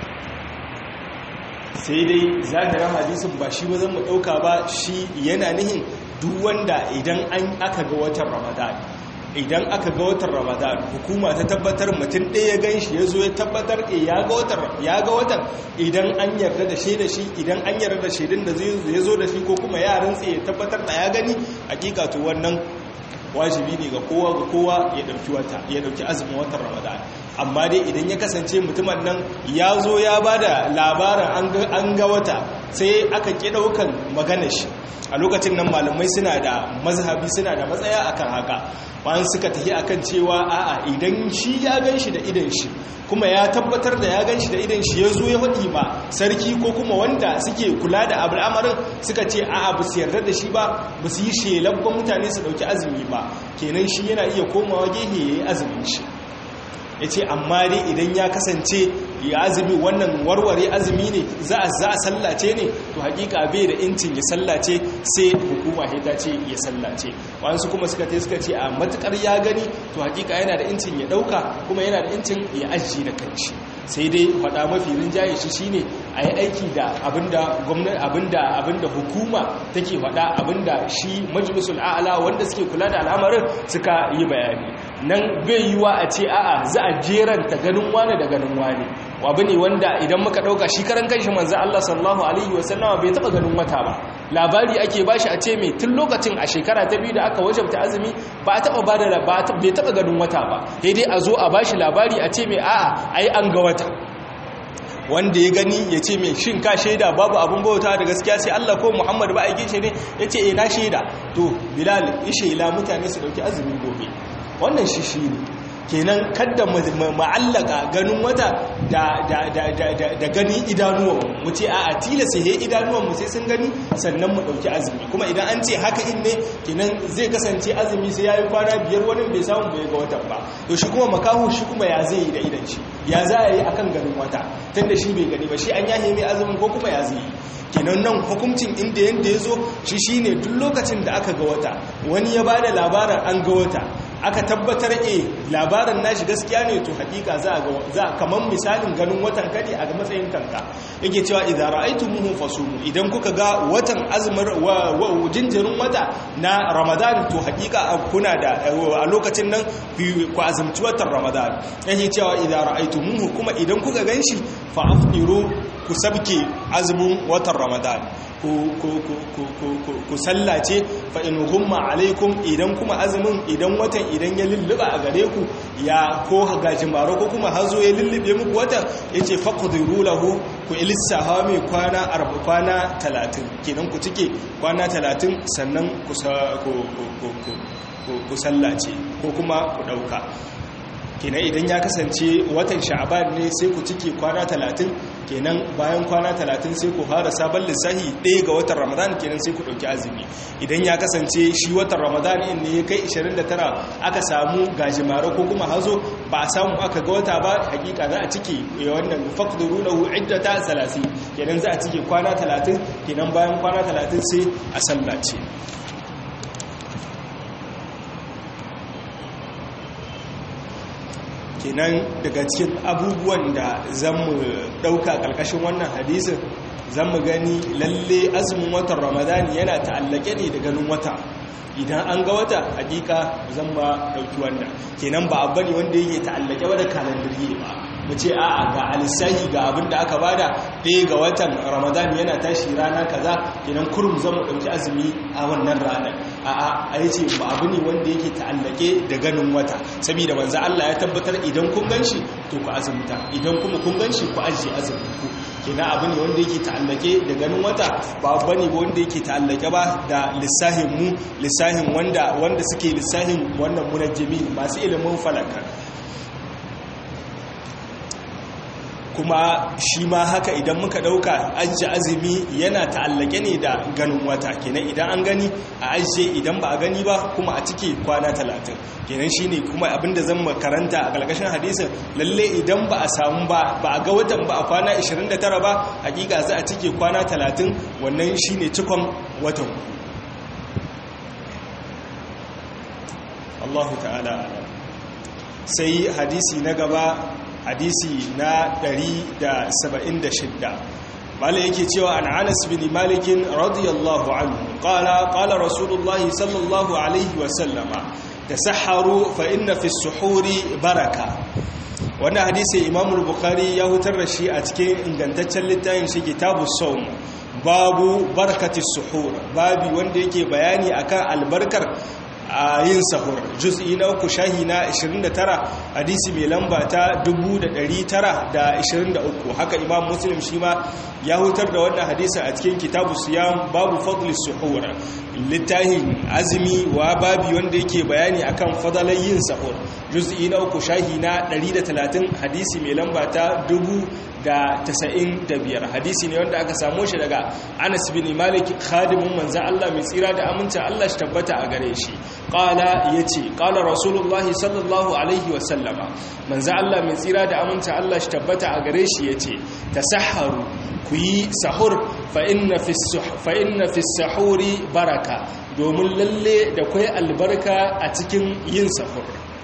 sai dai zahirar hadisin ba shi ba zan mu ɗauka ba shi yana nihin duk wanda idan an aka ga watan ramadan idan aka ga watan ramadan hukuma ta tabbatar mutum ɗaya gan shi ya zo ya tabbatar ya ga watan idan an yarda da shi da shi idan an yarda da shaidun da ya zo da shi ko kuma yaran tsaye ya tabbatar da ya gani hakika to wannan wajibi ne ga kowa ga kowa ya ɗauki wata ya ɗauki azumin watan ramadan amma dai idan ya kasance mutumin nan ya zo ya ba da labarin an ga wata sai aka ƙi ɗaukan maganar shi a lokacin nan malamai suna da mazhabi suna da matsaya akan haka bayan suka tafi akan cewa a'a idan shi ya gan shi da idan shi kuma ya tabbatar da ya gan shi da idan shi ya zo ya faɗi ma sarki ko kuma wanda suke kula da al'amarin suka ce a'a ba su yarda da shi ba ba su yi shelabban mutane su ɗauki azumi ba kenan shi yana iya komawa gehe ya yi azumin shi ya ce amma dai idan ya kasance ya azumi wannan warware azumi ne za a za a sallace ne to hakika bai da incin ya sallace sai hukuma ta ce ya sallace wasu kuma suka ce suka ce a matukar ya gani to hakika yana da incin ya dauka kuma yana da incin ya ajiye da kanshi sai dai faɗa mafi rinjaye shi shine a yi aiki da abinda gwamnati abinda abinda hukuma take faɗa abinda shi majalisul a'ala wanda suke kula da al'amarin suka yi bayani nan bai yiwa a ce a'a za a jeranta ganin wane da ganin wane abu ne wanda idan muka dauka shi karan kanshi manzo Allah sallallahu alaihi wasallama bai taba ganin wata ba labari ake bashi a ce mai tun lokacin a shekara ta biyu da aka wajabta azumi ba a taba bada bai taba ganin wata ba sai dai a zo a bashi labari a ce mai a'a ai an ga wata wanda ya gani ya ce mai shin ka shaida babu abin bauta da gaskiya sai Allah ko Muhammad ba aikin shi ne ya ce eh na shaida to Bilal ishe ila mutane su dauki azumi gobe wannan shi shi ne kenan kadda ma'allaka ganin wata da gani idanuwan mu ce a tilasa he idanuwan mu sai sun gani sannan mu dauki azumi kuma idan an ce haka in ne kenan zai kasance azumi sai yayi kwana biyar wani bai samu bai ga watan ba to shi kuma makahu shi kuma ya zai yi da idan shi ya za a yi akan ganin wata tunda shi bai gani ba shi an yahe mai azumin ko kuma ya zai yi kenan nan hukuncin inda yanda ya zo shi shine duk lokacin da aka ga wata wani ya bada labarin an ga wata aka tabbatar e labarin nashi gaskiya ne to hakika za a za kaman misalin ganin watan kadi a matsayin kanka yake cewa idan ra'aytumuhu fasumu idan kuka ga watan azmar wa jinjirin wata na ramadan to hakika kuna da a lokacin nan ku azumci watan ramadan yake cewa idan ra'aytumuhu kuma idan kuka ganshi fa afdiru ku sabke azumin watan ramadan ku sallace fa in humma alaikum idan kuma azumin idan watan idan ya lulluba a gare ku ya ko gajimaro ko kuma hazo ya lullube muku watan yace faqdiru lahu ku ilissaha mai kwana arba kwana 30 kenan ku cike kwana 30 sannan ku ku sallace ko kuma ku dauka kenan idan ya kasance watan sha'aban ne sai ku cike kwana talatin kenan bayan kwana talatin sai ku fara sabon lissahi ɗaya ga watan ramadan kenan sai ku ɗauki azumi idan ya kasance shi watan ramadan in ne ya kai 29 aka samu gajimare ko kuma hazo ba a samu aka ga wata ba hakika za a cike wannan faqduru lahu iddata 30 kenan za a cike kwana talatin kenan bayan kwana talatin sai a sallace kenan daga cikin abubuwan da zan mu ɗauka ƙarƙashin wannan hadisin zan mu gani lalle azumin watan ramadani yana ta'allake ne da ganin wata idan an ga wata hakika zan ba ɗauki wannan kenan ba abu ne wanda yake ta'allake wa da kalandiri ba mu ce a'a ga alisahi ga abin da aka bada ɗaya ga watan ramadan yana tashi rana kaza kenan kurum zan mu ɗauki azumi a wannan ranar a'a a yi ce ba abu ne wanda yake ta'allake da ganin wata saboda manzo Allah ya tabbatar idan kun ganshi to ku azumta idan kuma kun ganshi ku ajiye azumin ku kenan abu ne wanda yake ta'allake da ganin wata ba abu ne wanda yake ta'allake ba da lissahin mu lissahin wanda wanda suke lissahin wannan munajjimi masu ilimin falaka kuma shi ma haka idan muka dauka ajiye azumi yana ta'allake ne da ganin wata kenan idan an gani a ajiye idan ba a gani ba kuma a cike kwana talatin kenan shine kuma abinda zan makaranta a ƙarƙashin hadisin lalle idan ba a samu ba ba a ga watan ba a kwana 29 ba hakika za a cike kwana 30 wannan shine cikon watan Allahu ta'ala sai hadisi na gaba hadisi na 176 malai yake cewa an anas bin malikin radiyallahu anhu qala qala rasulullahi sallallahu alaihi wa sallama tasahharu fa inna fi suhuri baraka wannan hadisi imamu bukhari ya hutar da shi a cikin ingantaccen littafin shi kitabu sawm babu barkati suhur babi wanda yake bayani akan albarkar a yin sahur juz'i na uku shahi na 29 hadisi mai lamba ta 1923 haka imam muslim shi ma ya hutar da wannan hadisi a cikin kitabu siyam babu fadli suhur littafin azumi wa babi wanda yake bayani akan fadalan yin sahur juz'i na uku shahi na 130 hadisi mai lamba ta 1095 hadisi ne wanda aka samo shi daga Anas bin Malik khadimin manzo Allah mai tsira da aminta Allah shi tabbata a gare shi qala yace qala rasulullah sallallahu alaihi wa sallama manzo Allah mai tsira da aminta Allah shi tabbata a gare shi yace tasahharu ku yi sahur fa inna fi sahuri baraka domin lalle da kwai albarka a cikin yin sahur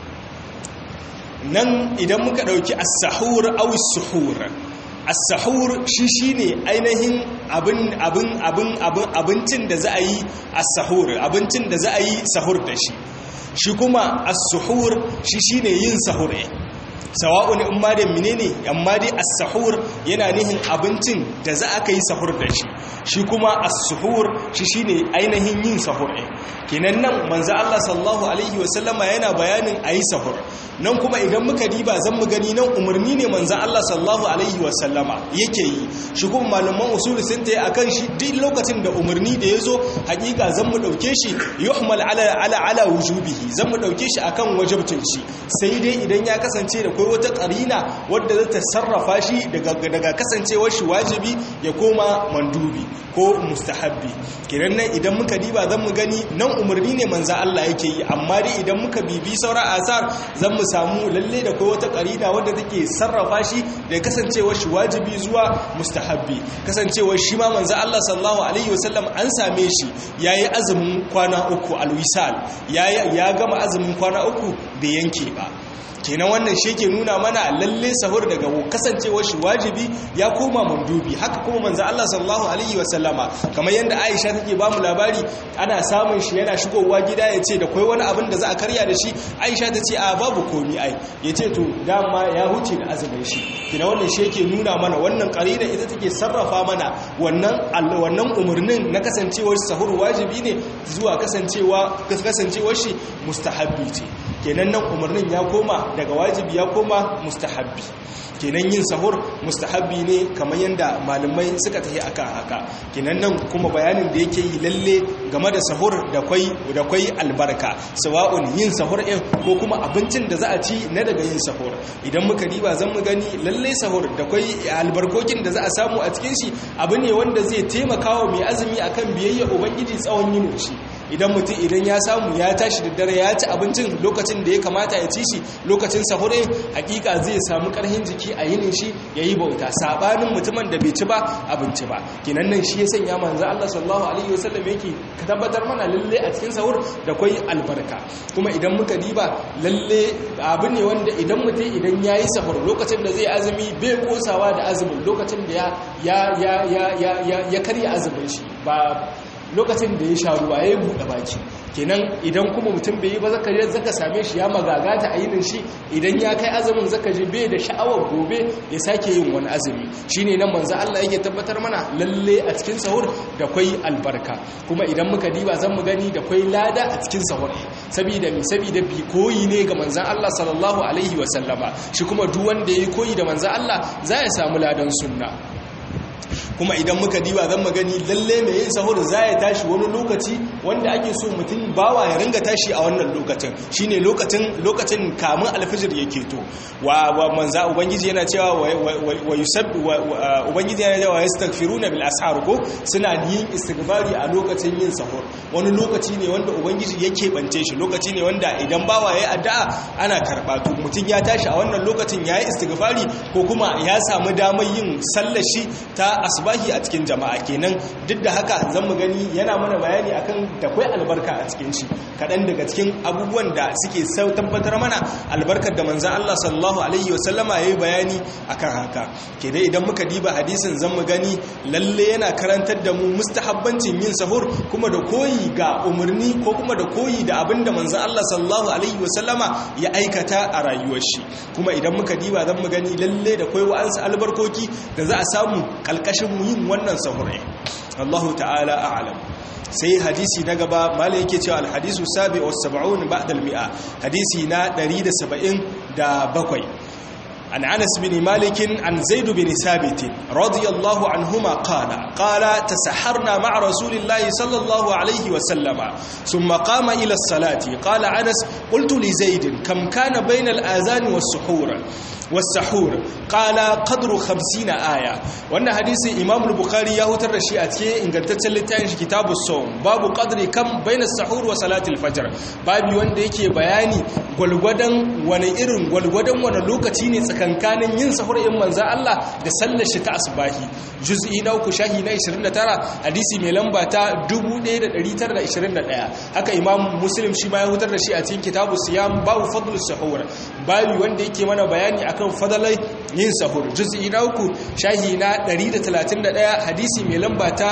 nan idan muka ɗauki as-sahur aw as-suhur as-sahur shi shine ainihin abin abin abin abin abincin da za a yi as-sahur abincin da za a yi sahur da shi shi kuma as-suhur shi shine yin sahur sawa'un in ma da menene amma dai as-sahur yana nihin abincin da za aka yi sahur da shi shi kuma as-suhur shi shine ainihin yin sahur ɗin kenan nan manzo Allah sallallahu alaihi wasallama yana bayanin ayi sahur nan kuma idan muka diba zan mu gani nan umarni ne manzo Allah sallallahu alaihi wasallama yake yi shi kuma malaman usul sun tayi akan shi duk lokacin da umarni da yazo hakika zan mu dauke shi yuhmal ala ala ala wujubihi zan mu dauke shi akan wajibcin shi sai dai idan ya kasance da kai wata karina wadda za ta sarrafa shi daga kasancewar shi wajibi ya koma mandubi ko mustahabbi kiran nan idan muka diba zan mu gani nan umarni ne manzo Allah yake yi amma dai idan muka bibi sauran asar zan mu samu lalle da kai wata karina wadda take sarrafa shi daga kasancewar shi wajibi zuwa mustahabbi kasancewar shi ma manzo Allah sallallahu alaihi wasallam an same shi yayi azumin kwana uku alwisal ya gama azumin kwana uku bai yanke ba kenan wannan shi ke nuna mana lalle sahur daga kasancewar shi wajibi ya koma mandubi haka kuma manzo Allah sallallahu alaihi wasallama kamar yanda Aisha take ba mu labari ana samun shi yana shigowa gida ya ce da kai wani abin da za a karya da shi Aisha ta ce a babu komi ai ya ce to dama ya huce da azumin shi kenan wannan shi yake nuna mana wannan qarina ita take sarrafa mana wannan wannan umurnin na kasancewar sahur wajibi ne zuwa kasancewa kasancewar shi mustahabbi ce kenan nan umarnin ya koma daga wajibi ya koma mustahabbi kenan yin sahur mustahabbi ne kamar yadda malamai suka tafi akan haka kenan nan kuma bayanin da yake yi lalle game da sahur da kwai da kwai albarka sawa'un yin sahur ɗin ko kuma abincin da za a ci na daga yin sahur idan muka riba zan mu gani lalle sahur da kwai albarkokin da za a samu a cikin shi abu ne wanda zai taimaka wa mai azumi akan biyayya ubangiji tsawon yin shi idan mutum idan ya samu ya tashi da dare ya ci abincin lokacin da ya kamata ya ci shi lokacin sahure hakika zai samu karhin jiki a yinin shi ya yi bauta sabanin mutumin da bai ci ba abinci ba kinan nan shi ya sanya manzo Allah sallallahu alaihi wasallam yake ka tabbatar mana lalle a cikin sahur da kwai albarka kuma idan muka diba lalle abu ne wanda idan mutum idan ya yi sahur lokacin da zai azumi bai kosawa da azumin lokacin da ya ya ya ya ya karya azumin shi ba lokacin da ya sha ruwa ya yi buɗe baki kenan idan kuma mutum bai yi ba zaka zaka same shi ya magagata a yinin shi idan ya kai azumin zaka ji bai da sha'awar gobe ya sake yin wani azumi shine nan manzo Allah yake tabbatar mana lalle a cikin sahur da kwai albarka kuma idan muka diba zan mu gani da kwai lada a cikin sahur saboda mi saboda bi koyi ne ga manzon Allah sallallahu alaihi wa sallama shi kuma duk wanda yayi koyi da manzon Allah za ya samu ladan sunna kuma idan muka diba zan magani lalle mai yin sahur za ya tashi wani lokaci wanda ake so mutum bawa ya ringa tashi a wannan lokacin shine lokacin lokacin kamun alfijir yake to wa manza ubangiji yana cewa wa yusabbi ubangiji yana cewa yastaghfiruna bil ashar ko suna yin istighfari a lokacin yin sahur wani lokaci ne wanda ubangiji yake bance shi lokaci ne wanda idan bawa yayi addu'a ana karba to mutum ya tashi a wannan lokacin yayi istighfari ko kuma ya samu damar yin sallar shi ta asbahi a cikin jama'a kenan duk da haka zan mu gani yana mana bayani akan da kwai albarka a cikin shi kaɗan daga cikin abubuwan da suke tabbatar mana albarkar da manzan Allah sallallahu alaihi wasallama ya yi bayani akan haka ke dai idan muka diba hadisin zan mu gani lalle yana karantar da mu mustahabbancin yin sahur kuma da koyi ga umarni ko kuma da koyi da abin da manzan Allah sallallahu alaihi wasallama ya aikata a rayuwar shi kuma idan muka diba zan mu gani lalle da koyi wa'ansu albarkoki da za a samu kalkashin mu yin wannan sahurai Allahu ta'ala a'lam sai hadisi na gaba malai yake cewa alhadisu sabi wa sab'un ba'da al-mi'a hadisi na 177 عن أنس بن مالك عن زيد بن ثابت رضي الله عنهما قال قال تسحرنا مع رسول الله صلى الله عليه وسلم ثم قام إلى الصلاة قال أنس قلت لزيد كم كان بين الآذان والسحور والسحور قال قدر خمسين آية وأن حديث إمام البخاري يهوتر رشيئة إن قلت لتانش كتاب الصوم باب قدر كم بين السحور وصلاة الفجر باب وان ديكي بياني gwalgwadon wani irin gwalgwadon wani lokaci ne tsakankanin yin sahur in manza Allah da sallar shi ta asbahi juz'i na uku shahi na 29 hadisi mai lamba ta 1921 haka imam muslim shi ma ya hutar da shi a cikin kitabu siyam babu fadlus sahur babu wanda yake mana bayani akan fadalai yin sahur juz'i na uku shahi na 131 hadisi mai lamba ta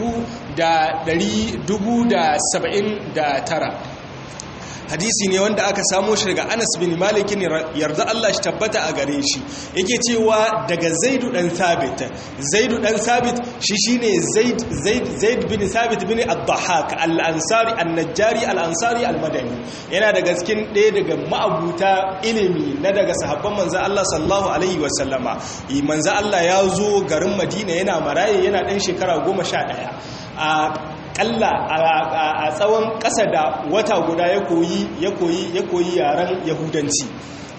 1079 hadisi ne wanda aka samo shi daga Anas bin Malik ne yarda Allah shi tabbata a gare shi yake cewa daga Zaidu dan Thabit Zaidu dan Thabit shi shine Zaid Zaid Zaid bin Thabit bin Ad-Dhahhak Al-Ansari An-Najjari Al-Ansari Al-Madani yana daga cikin ɗaya daga ma'abuta ilimi na daga sahabban manzo Allah sallallahu alaihi wasallama manzo Allah ya zo garin Madina yana maraye yana ɗan shekara 11 a kalla a tsawon ƙasa da wata guda ya koyi ya koyi ya koyi yaren yahudanci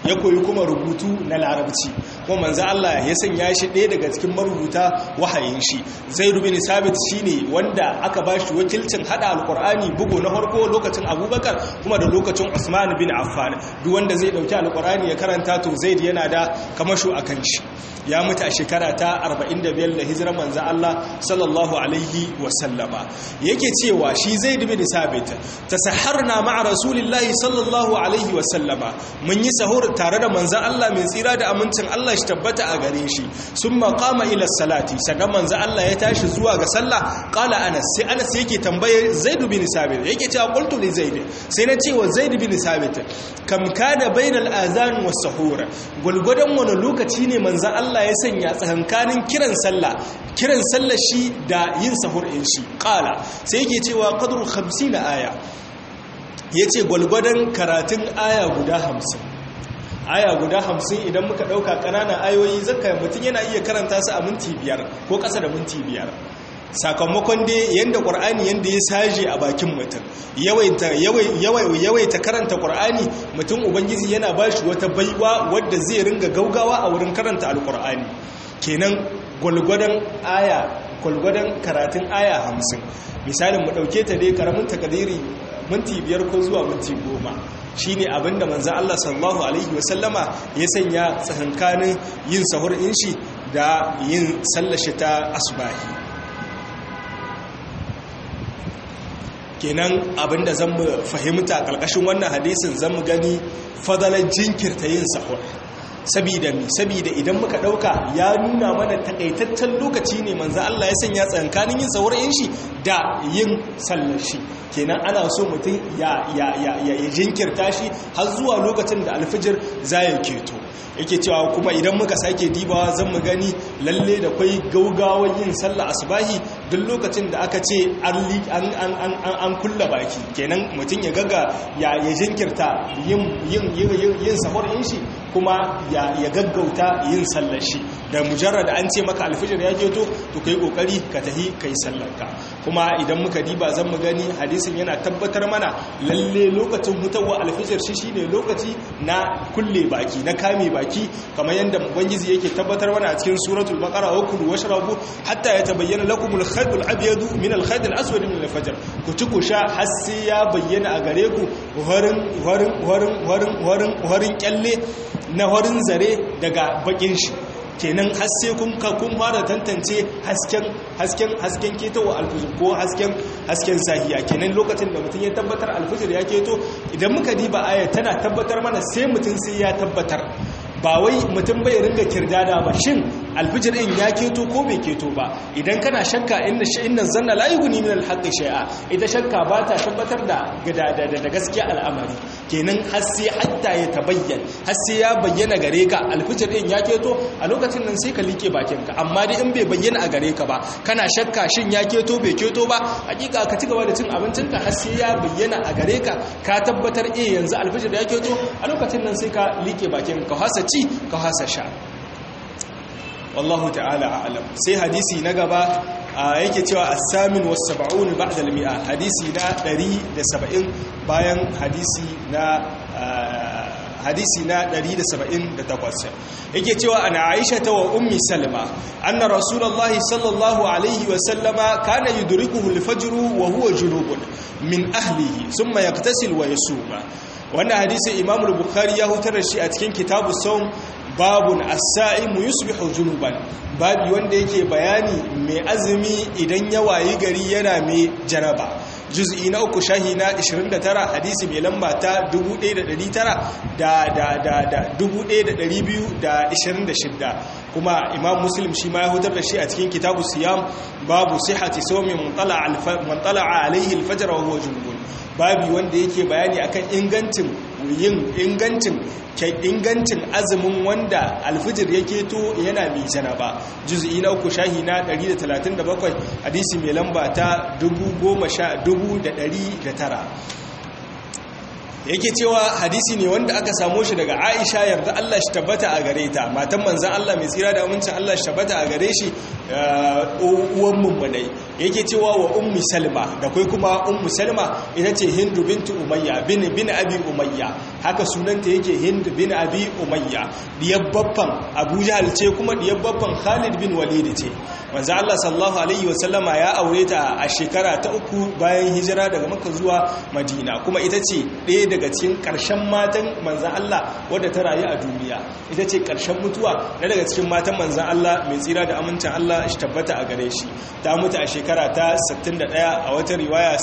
ya koyi kuma rubutu na larabci kuma manzo Allah ya sanya shi ɗaya daga cikin marubuta wahayin shi zaid bin sabit shine wanda aka bashi wakilcin hada alqur'ani bugu na farko lokacin abubakar kuma da lokacin usman bin affan duk wanda zai dauki alqur'ani ya karanta to zaid yana da kamasho akan shi ya mutu a shekara ta 45 da hijirar manzo Allah sallallahu alaihi wasallama yake cewa shi zaid bin sabit tasaharna ma'a rasulillahi sallallahu alaihi wasallama mun yi sahur tare da manzo Allah mai tsira da amincin Allah shi tabbata a gare shi summa qama ila salati saka manzo Allah ya tashi zuwa ga sallah qala anas sai anas yake tambaye zaid bin sabit yake cewa qultu li zaid sai na ce wa zaid bin sabit kam kana bainal azan was sahur gulgudan wani lokaci ne manzo Allah ya sanya tsakankanin kiran sallah kiran sallah shi da yin sahur in shi qala sai yake cewa qadru 50 aya yace gulgudan karatun aya guda 50 aya guda hamsin idan muka ɗauka ƙananan ayoyi zaka mutum yana iya karanta su a minti biyar ko ƙasa da minti biyar sakamakon dai yadda ƙwar'ani yadda ya saje a bakin mutum yawaita karanta ƙwar'ani mutum ubangiji yana ba shi wata baiwa wadda zai ringa gaugawa a wurin karanta alƙwar'ani kenan gwalgwadon aya gwalgwadon karatun aya hamsin misalin mu ɗauke ta dai karamin takadiri minti biyar ko zuwa minti goma shi ne abinda manzan Allah sallallahu Alaihi wasallama ya sanya tsakankanin yin sahur shi da yin sallashi ta asubahi kenan abinda zan mu fahimta ƙarƙashin wannan hadisin zan mu gani fadalar jinkirta yin sahur sabida mi sabida idan muka dauka ya nuna mana takaitaccen lokaci ne manzo Allah ya sanya tsankanin yin saurayin shi da yin sallar shi kenan ana so mutum ya ya ya ya jinkirta shi har zuwa lokacin da alfijir zai keto yake cewa kuma idan muka sake dibawa zan mu gani lalle da kwai gaugawar yin sallah asubahi duk lokacin da aka ce an an an an kulla baki kenan mutum ya gaga ya ya jinkirta yin yin yin sahur in shi kuma ya gaggauta yin sallar shi da mujarrad an ce maka alfijir ya keto to kai kokari ka tahi kai sallarka kuma idan muka diba zan mu gani hadisin yana tabbatar mana lalle lokacin hutawa alfijir shi shine lokaci na kulle baki na kame baki kamar yadda ubangiji yake tabbatar mana a cikin suratul baqara wa kulu washrabu hatta yatabayyana lakum al-khayt al-abyad min al-khayt al-aswad min al-fajr ku ci ku sha har sai ya bayyana a gare ku horin horin horin horin horin horin kyalle na horin zare daga bakin shi kenan haske kun ka kun fara tantance hasken hasken hasken ketowa alfijir ko hasken hasken sahiya kenan lokacin da mutum ya tabbatar alfijir ya keto idan muka diba aya tana tabbatar mana sai mutum sai ya tabbatar ba wai mutum bai ringa kirdada ba shin alfijir din ya keto ko bai keto ba idan kana shakka inna inna zanna la yughni min alhaqqi shay'a ita shakka ba ta tabbatar da da da gaskiya al'amari kenan har sai hatta ya tabayyan har sai ya bayyana gare ka alfijir din ya keto a lokacin nan sai ka like bakin ka amma dai in bai bayyana a gare ka ba kana shakka shin ya keto bai keto ba hakika ka ci gaba da cin abincin ka har sai ya bayyana a gare ka ka tabbatar eh yanzu alfijir ya keto a lokacin nan sai ka like bakin ka hasa ci ka hasa sha wallahu ta'ala a'lam sai hadisi na gaba yake cewa as-samin was-sab'un ba'da al-mi'a hadisi na 170 bayan hadisi na hadisi na 178 yake cewa ana Aisha ta wa ummi Salma anna rasulullahi sallallahu alaihi wa sallama kana yudrikuhu al-fajr wa huwa junubun min ahlihi thumma yaqtasil wa yasuma wannan hadisi Imam al-Bukhari ya hutar da shi a cikin kitabu sawm babun as-sa'imu yusbihu junuban babi wanda yake bayani mai azumi idan ya wayi gari yana mai janaba juz'i na uku shahi na 29 hadisi mai lamba ta 1900 da da da da 1226 kuma imam muslim shi ma ya hutar da shi a cikin kitabu siyam babu sihhati sawmi man tala'a alaihi al-fajr wa huwa junubun babi wanda yake bayani akan ingancin yin ingancin ingancin azumin wanda alfijir yake to yana mai janaba juz'i na uku shahi na 137 hadisi mai lamba ta 10109 yake cewa hadisi ne wanda aka samo shi daga Aisha yarda Allah shi tabbata a gare ta matan manzon Allah mai tsira da amincin Allah shi tabbata a gare shi uwan mummunai yake cewa wa ummi salma da kai kuma ummu salma ita ce hindu bintu umayya bin bin abi umayya haka sunanta yake hindu bin abi umayya diyar babban abu jahal ce kuma diyar babban khalid bin walid ce manzo Allah sallallahu alaihi wasallama ya aure ta a shekara ta uku bayan hijira daga makka zuwa madina kuma ita ce ɗaya daga cikin ƙarshen matan manzo Allah wadda ta rayu a duniya ita ce ƙarshen mutuwa na daga cikin matan manzo Allah mai tsira da amincin Allah shi tabbata a gare shi ta mutu a shekara ta 61 a wata riwaya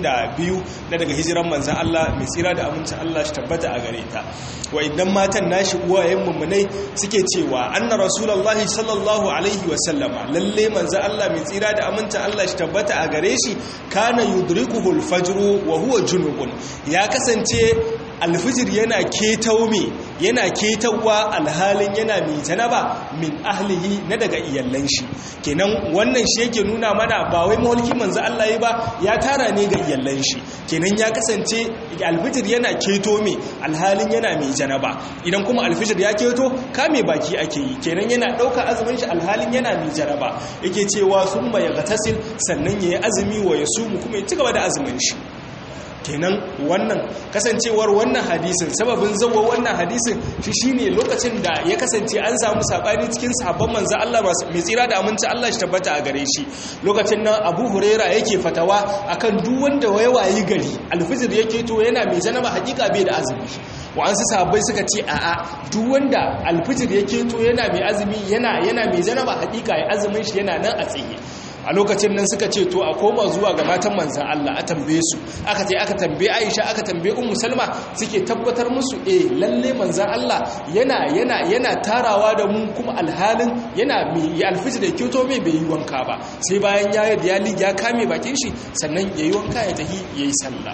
62 na daga hijiran manzo Allah mai tsira da amincin Allah shi tabbata a gare ta wa idan matan nashi uwayen mummunai suke cewa anna rasulullahi sallallahu alaihi wasallama lalle manzo Allah mai tsira da aminta Allah shi tabbata a gare shi kana yudrikuhu al-fajr wa huwa junubun ya kasance alfijir yana ketau me yana ketawa alhalin yana mai janaba min ahlihi na daga iyallan shi kenan wannan shi yake nuna mana ba wai mawalki manzo Allah yi ba ya tara ne ga iyallan shi kenan ya kasance alfijir yana keto me alhalin yana mai janaba idan kuma alfijir ya keto kame baki ake yi kenan yana ɗauka azumin shi alhalin yana mai janaba yake cewa sun ya gatasil sannan ya yi azumi wa ya sumu kuma ya ci gaba da azumin shi kenan wannan kasancewar wannan hadisin sababin zawo wannan hadisin shi shine lokacin da ya kasance an samu sabani cikin sahabban manzo Allah mai tsira da aminci Allah shi tabbata a gare shi lokacin nan Abu Huraira yake fatawa akan duk wanda ya wayi gari alfijir yake to yana mai janaba hakika bai da azumi wa'ansu sahabbai suka ce a'a duk wanda alfijir yake to yana mai azumi yana yana mai janaba hakika ya azumin shi yana nan a tsaye a lokacin nan suka ce to a koma zuwa ga matan manzan Allah a tambaye su aka ce aka tambaye Aisha aka tambaye Ummu Salma suke tabbatar musu eh lalle manzan Allah yana yana yana tarawa da mu kuma alhalin yana mai alfijir da kyoto mai bai yi wanka ba sai bayan ya yi ya kame bakin shi sannan yayi wanka ya tahi yayi sallah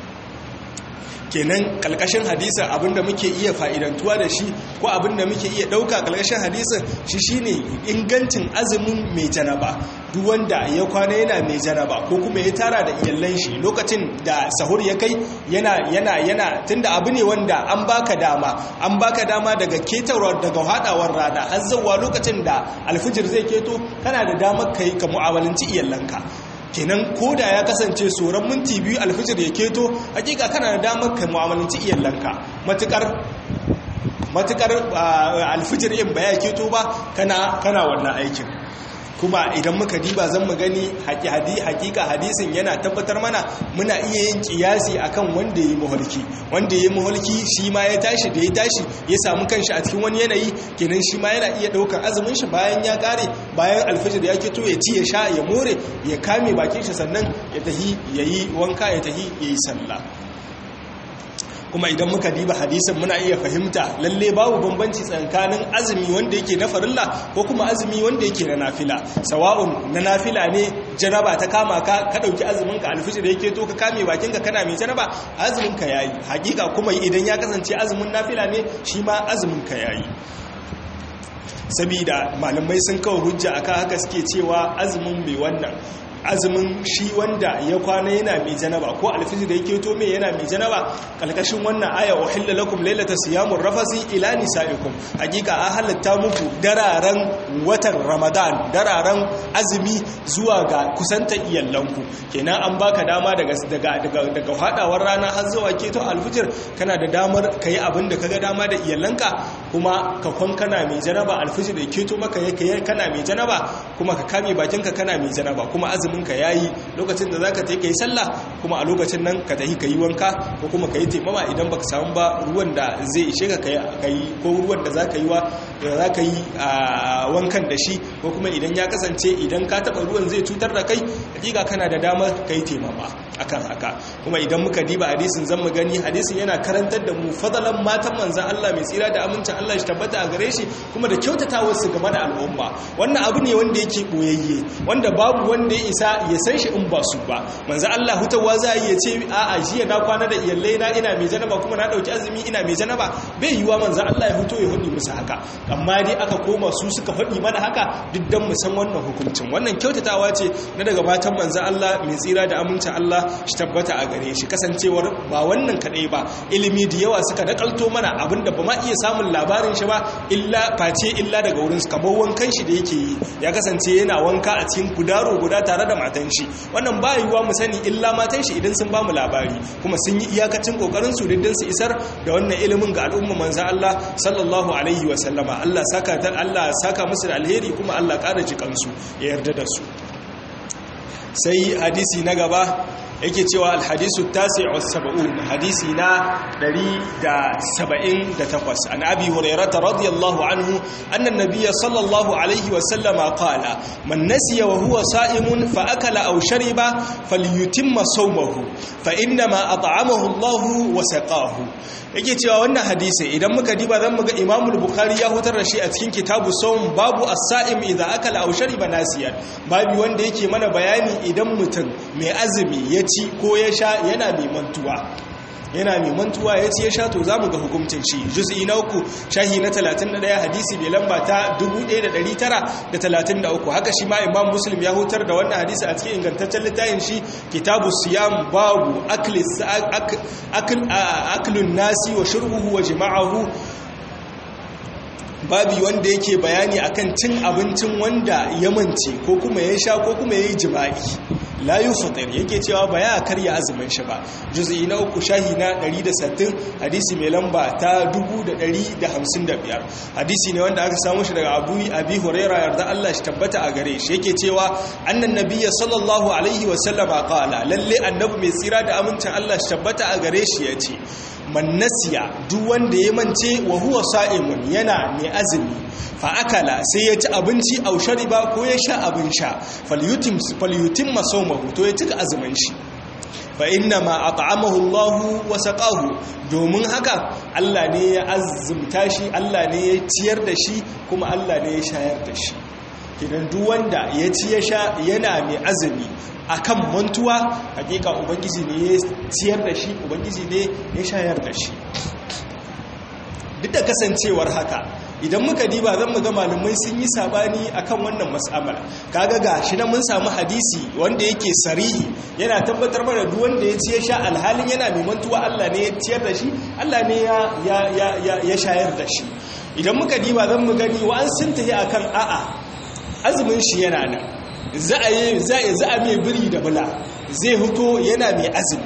kenan kalkashin hadisin abinda muke iya fa'idantuwa da shi ko abinda muke iya ɗauka kalkashin hadisin shi shine ingancin azumin mai janaba duk wanda ya kwana yana mai janaba ko kuma ya tara da iyallan shi lokacin da sahur ya kai yana yana yana tunda abu ne wanda an baka dama an baka dama daga ketawar daga hadawar rana har zuwa lokacin da alfijir zai keto kana da damar kai ka mu'amalanci iyallanka kenan koda ya kasance tsoron minti biyu alfijir ya keto hakika kana da damar ka mu'amalanci iyalanka matukar matukar alfijir in ba ya keto ba kana kana wannan aikin kuma idan muka diba zan mu gani hakika hadisin yana tabbatar mana muna iya yin kiyasi akan wanda yi muhalki wanda yi muhalki shi ma ya tashi da ya tashi ya samu kanshi a cikin wani yanayi kenan shi ma yana iya daukar azumin shi bayan ya kare bayan alfajir ya kito ya ci ya sha ya more ya kame bakin shi sannan ya tahi yayi wanka ya tahi yayi sallah kuma idan muka diba hadisin muna iya fahimta lalle babu bambanci tsakanin azumi wanda yake na farilla ko kuma azumi wanda yake na nafila sawa'un na nafila ne janaba ta kama ka ka dauki azumin ka alfijir yake to ka kame bakin ka kana mai janaba azumin ka yayi hakika kuma idan ya kasance azumin nafila ne shi ma azumin ka yayi sabida malamai sun kawo hujja akan haka suke cewa azumin mai wannan azumin shi wanda ya kwana yana mai janaba ko alfijir da yake to mai yana mai janaba kalkashin wannan aya uhilla lakum laylata siyamur rafasi ila nisaikum hakika a halatta muku dararen watan ramadan dararen azumi zuwa ga kusanta iyallanku kenan an baka dama daga daga daga daga hadawar rana har zuwa keto alfijir kana da damar kai abin da kaga dama da iyallanka kuma ka kwan kana mai janaba alfijir da keto maka yake kana mai janaba kuma ka kame bakinka kana mai janaba kuma azumi azuminka ya yi lokacin da za ka ta yi sallah kuma a lokacin nan ka tafi ka yi wanka ko kuma ka yi taimama idan baka samu ba ruwan da zai ishe ka ka yi ko ruwan da za ka yi wankan da shi ko kuma idan ya kasance idan ka taba ruwan zai cutar da kai hakika kana da damar ka yi taimama akan haka kuma idan muka diba hadisin zan mu gani hadisin yana karantar da mu fadalan matan manzan Allah mai tsira da amincin Allah shi tabbata a gare shi kuma da kyautatawar su game da al'umma wannan abu ne wanda yake boyayye wanda babu wanda ya isa ya san shi in ba su ba manzo Allah hutawa za yi ya ce a a jiya na kwana da iyalai na ina mai janaba kuma na dauki azumi ina mai janaba bai yiwa manzo Allah ya huto ya hudi musu haka amma dai aka koma su suka faɗi mana haka duk dan mu san wannan hukuncin wannan kyautatawa ce na daga matan manzo Allah mai tsira da amincin Allah shi tabbata a gare shi kasancewar ba wannan kadai ba ilimi da yawa suka nakalto mana abinda ba ma iya samun labarin shi ba illa face illa daga wurin su kamar wankan shi da yake yi ya kasance yana wanka a cikin gudaro guda tare da matan shi wannan ba yiwuwa mu sani illa matan shi idan sun ba mu labari kuma sun yi iyakacin kokarin su diddin su isar da wannan ilimin ga al'umma manzo Allah sallallahu alaihi wa sallama Allah saka ta Allah saka musu da alheri kuma Allah ƙara jikansu ya yarda da su sai hadisi na gaba yake cewa alhadisu tasi wa saba'un hadisi na 178 an abi hurairata radiyallahu anhu annan nabiyya sallallahu alaihi wa sallama qala man nasiya wa huwa sa'imun fa akala aw shariba falyutimma sawmahu fa inna ma at'amahu Allah wa saqahu yake cewa wannan hadisi idan muka diba zan muga Imam al-Bukhari ya hutar da shi a cikin kitabu sawm babu as-sa'im idza akala aw shariba nasiyan babu wanda yake mana bayani idan mutum mai azumi ya ci ko ya sha yana mai mantuwa yana mai mantuwa ya ci ya sha to za mu ga hukuncin shi juz'i na uku shahi na 31 hadisi mai lamba ta 1933 haka shi ma imam muslim ya hutar da wannan hadisi a cikin ingantaccen littafin shi kitabu siyam babu aklun nasi wa shurbuhu wa jima'ahu babi wanda yake bayani akan cin abincin wanda ya mance ko kuma ya sha ko kuma ya yi jima'i la yufatir yake cewa ba ya karya azumin shi ba juz'i na uku shahi na 160 hadisi mai lamba ta 1155 hadisi ne wanda aka samu shi daga Abu Abi Huraira yarda Allah shi tabbata a gare shi yake cewa annan nabiyyi sallallahu alaihi wa sallama qala lalle annabi mai tsira da amincin Allah shi tabbata a gare shi yace man nasiya duk wanda ya mance wa huwa sa'imun yana mai azumi fa akala sai ya ci abinci au shariba ko ya sha abin sha falyutim falyutim masawmahu to ya cika azumin shi fa inna ma at'amahu Allah wa saqahu domin haka Allah ne ya azumta shi Allah ne ya ciyar da shi kuma Allah ne ya shayar da shi kidan duk wanda ya ci ya sha yana mai azumi akan mantuwa hakika ubangiji ne ya ciyar da shi ubangiji ne ya shayar da shi duk da kasancewar haka idan muka diba zan muga malamai sun yi sabani akan wannan mas'amala kaga ga shi na mun samu hadisi wanda yake sarihi yana tabbatar mana duk wanda ya ci ya sha alhalin yana mai mantuwa Allah ne ya ciyar da shi Allah ne ya ya shayar da shi idan muka diba zan mu gani wa an sun tafi akan a'a azumin shi yana nan za a yi za a mai biri da bula zai huto yana mai azumi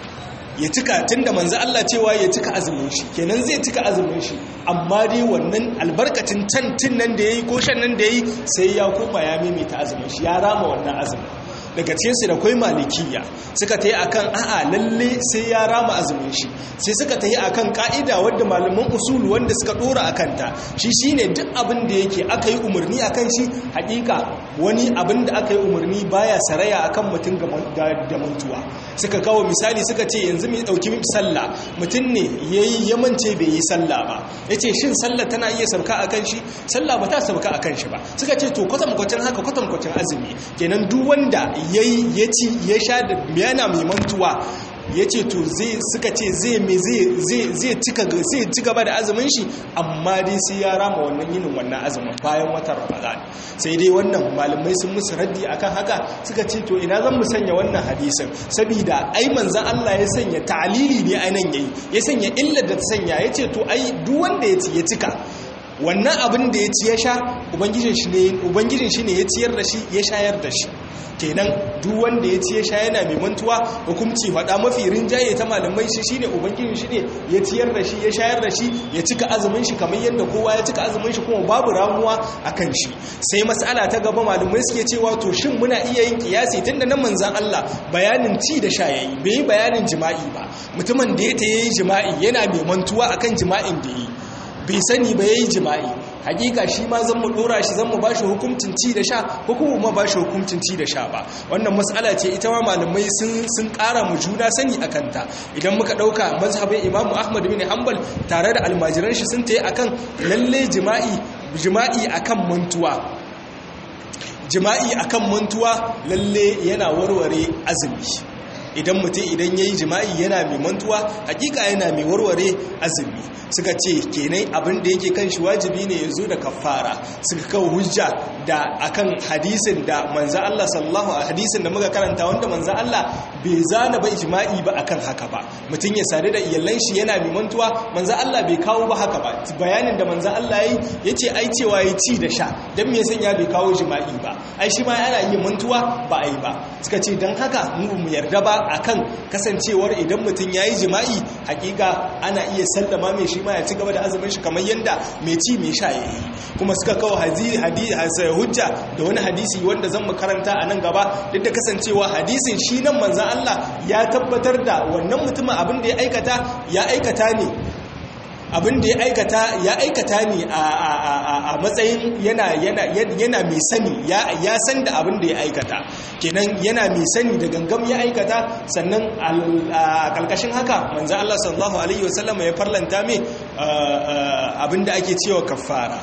ya cika tunda manzo Allah cewa ya cika azumin shi kenan zai cika azumin shi amma dai wannan albarkacin tantin nan da yayi ko shan nan da yayi sai ya koma ya maimaita azumin shi ya rama wannan azumin daga cikin su da kai malikiya suka tayi akan a'a lalle sai ya rama azumin shi sai suka tayi akan ka'ida wanda malaman usul wanda suka dora akan ta shi shine duk abin da yake aka yi umarni akan shi hakika wani abin da aka yi umarni baya saraya akan mutum da mantuwa suka kawo misali suka ce yanzu mai dauki sallah mutum ne yayi yamance bai yi sallah ba yace shin sallah tana iya sauka akan shi sallah ba ta sauka akan shi ba suka ce to kwatam kwacin haka kwatam kwacin azumi kenan duk wanda yayi ya ci ya sha da yana mai mantuwa ya ce to zai suka ce zai mai zai ci gaba da azumin shi amma dai sai ya rama wannan yinin wannan azumin bayan watan ramadan sai dai wannan malamai sun musu raddi akan haka suka ce to ina zan mu sanya wannan hadisin saboda ai manzan Allah ya sanya ta'lili ne a nan yayi ya sanya illar da ta sanya ya ce to ai duk wanda ya ci ya cika wannan abin da ya ci ya sha ubangijin shi ne ya ciyar da shi ya shayar da shi kenan duk wanda ya ci ya sha yana mai mantuwa hukumci faɗa mafi rinjaye ta malamai shi shine ubangijin shi ne ya ciyar da shi ya shayar da shi ya cika azumin shi kamar yadda kowa ya cika azumin shi kuma babu ramuwa akan shi sai mas'ala ta gaba malamai suke cewa to shin muna iya yin kiyasi tunda nan manzon Allah bayanin ci da sha yayi bai bayanin jima'i ba mutumin da ya ta yayi jima'i yana mai mantuwa akan jima'in da yi bai sani ba yayi jima'i hakika shi ma zan mu dora shi zan mu bashi hukuncin ci da sha ko kuma ma bashi hukuncin ci da sha ba wannan mas'ala ce ita ma malamai sun sun ƙara mu juna sani akan ta idan muka dauka mazhabin Imam Ahmad bin Hanbal tare da almajiran shi sun tayi akan lalle jima'i jima'i akan mantuwa jima'i akan mantuwa lalle yana warware azumi idan mutum idan yayi jima'i yana mai mantuwa hakika yana mai warware azumi suka ce kenai abin da yake kan shi wajibi ne ya zo da kafara suka kawo hujja da akan hadisin da manzo Allah sallallahu alaihi hadisin da muka karanta wanda manzo Allah bai zana ba ijma'i ba akan haka ba mutum ya sadu da iyalan shi yana mai mantuwa manzo Allah bai kawo ba haka ba bayanin da manzo Allah yayi yace ai cewa ya ci da sha dan me yasan ya bai kawo jima'i ba ai shi ma yana yin mantuwa ba ai ba suka ce dan haka mu mu yarda ba akan kasancewar idan mutum yayi jima'i hakika ana iya sallama mai shi ma ya ci gaba da azumin shi kamar yanda mai ci mai sha yayi kuma suka kawo hadisi hujja da wani hadisi wanda zan mu karanta a nan gaba duk da kasancewa hadisin shi nan manzan Allah ya tabbatar da wannan mutumin abin da ya aikata ya aikata ne abin da ya aikata ya aikata ne a matsayin yana yana mai sani ya san da abin da ya aikata kenan yana mai sani da gangam ya aikata sannan a kalkashin haka manzan Allah sallallahu alaihi wasallam ya farlanta mai abin da ake cewa kafara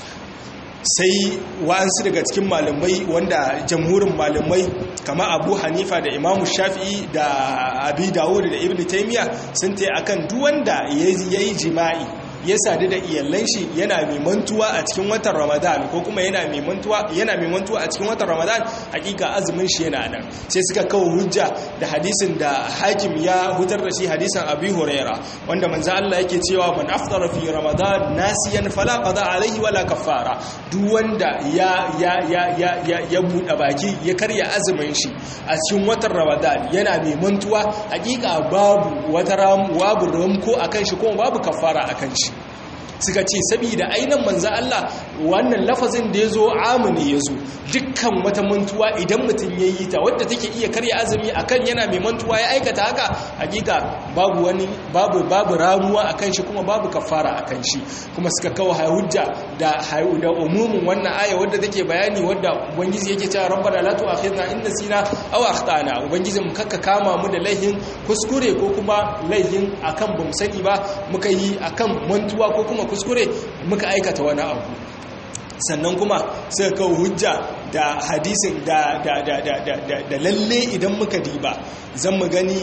sai wa'ansu daga cikin malamai wanda jamhurin malamai kama abu hanifa da imamu shafi'i da abi dawud da ibn taimiyya sun ta akan duwanda ya yi jima'i ya sadu da iyalan shi yana mai mantuwa a cikin watan ramadan ko kuma yana mai mantuwa yana mai mantuwa a cikin watan ramadan hakika azumin shi yana nan sai suka kawo hujja da hadisin da hakim ya hutar da shi hadisin abi huraira wanda manzo Allah yake cewa man aftara fi ramadan nasiyan fala qada alaihi wala kaffara duk wanda ya ya ya ya ya, ya buɗe baki ya karya azumin shi a cikin watan ramadan yana mai mantuwa hakika babu wata ram babu ramko akan shi kuma babu kaffara akan shi suka ce saboda ainihin manzan Allah wannan lafazin da ya zo amini ya zo dukkan wata mantuwa idan mutum ya yi ta wadda take iya karya azumi akan yana mai mantuwa ya aikata haka hakika babu wani babu babu ramuwa akan shi kuma babu kafara akan shi kuma suka kawo hujja da da umumin wannan aya wadda take bayani wadda ubangiji yake cewa rabbana la tu'akhidna in nasina aw akhtana ubangiji mu kakka kama mu da laihin kuskure ko kuma laihin akan bamu sani ba muka yi akan mantuwa ko kuma kuskure muka aikata wani abu sannan kuma suka kawo hujja da hadisin da da lalle idan muka diba zan mu gani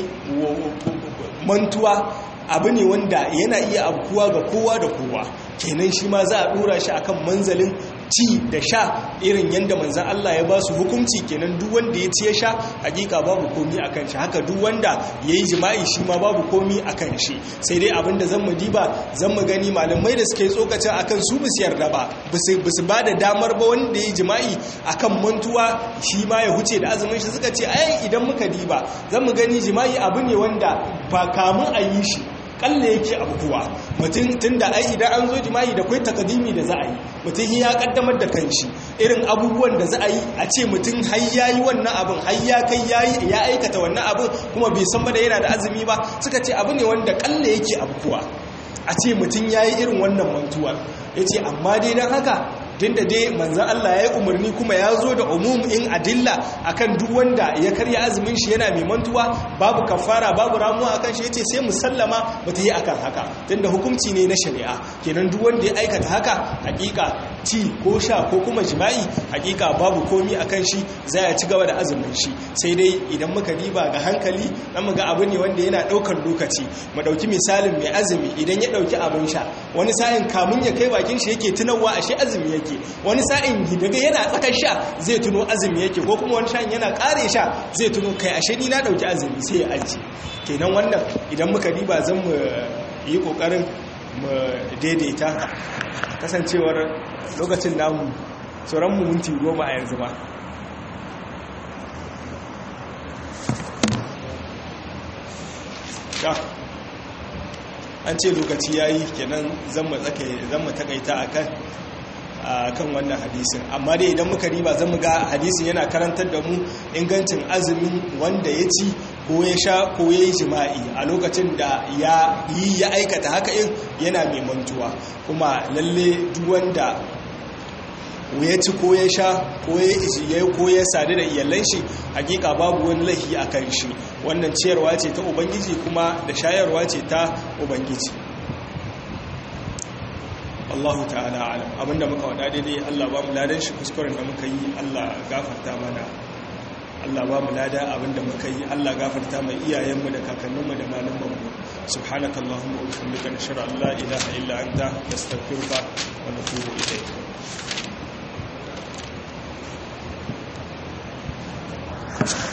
mantuwa abu ne wanda yana iya abkuwa ga kowa da kowa kenan shi ma za a dora shi akan manzalin ci da sha irin yadda manzan Allah ya ba su hukunci kenan duk wanda ya ci ya sha hakika babu komi a kan shi haka duk wanda ya yi jima'i shi ma babu komi a kan shi sai dai abinda zan mu diba zan mu gani malamai da suka yi tsokacin akan su bisu yarda ba bisu ba da damar ba wanda ya yi jima'i akan mantuwa shi ma ya huce da azumin shi suka ce ai idan muka diba zan mu gani jima'i abu ne wanda ba kamun a yi shi kalle yake abubuwa mutum tun da ai idan an zo jima'i da kwai takadimi da za a yi mutum ya kaddamar da kanshi irin abubuwan da za a yi a ce mutum har ya yi wannan abin har ya kai ya aikata wannan abin kuma bai san ba da yana da azumi ba suka ce abu ne wanda kalle yake abubuwa a ce mutum ya yi irin wannan mantuwa ya ce amma dai don haka tunda dai manzan Allah ya yi umarni kuma ya zo da umum in adilla akan duk wanda ya karya azumin shi yana mai mantuwa babu kafara babu ramuwa akan shi yace sai musallama ba ta yi akan haka tunda hukunci ne na shari'a kenan duk wanda ya aikata haka hakika ci ko sha ko kuma jima'i hakika babu komi akan shi za ya ci gaba da azumin shi sai dai idan muka diba ga hankali dan muga abu ne wanda yana daukar lokaci mu dauki misalin mai azumi idan ya dauki abin sha wani sa'in kamun ya kai bakin shi yake tunawa ashe azumi yake yake wani sa'in daga yana tsakar sha zai tuno azumi yake ko kuma wani sha'in yana kare sha zai tuno kai ashe ni na dauki azumi sai ya aji kenan wannan idan muka diba zan mu yi kokarin mu daidaita kasancewar lokacin namu sauran mu minti goma a yanzu ba an ce lokaci ya yi kenan zan mu takaita a kan kan wannan hadisin amma dai idan muka riba zan mu ga hadisin yana karantar da mu ingancin azumin wanda ya ci ko ya sha ko ya yi jima'i a lokacin da ya yi ya aikata haka in yana mai mantuwa kuma lalle duk wanda ya ci ko ya sha ko ya ko ya sadu da iyalan shi hakika babu wani lahi a kan shi wannan ciyarwa ce ta ubangiji kuma da shayarwa ce ta ubangiji Allahu ta'ala alam abinda muka wada daidai Allah ba mu ladan shi kuskuren da muka yi Allah gafarta mana Allah ba mu lada abinda muka yi Allah gafarta mai iyayenmu da kakanninmu da malamanmu subhanakallahumma wa bihamdika nashhadu an la ilaha illa anta nastaghfiruka wa natubu ilayk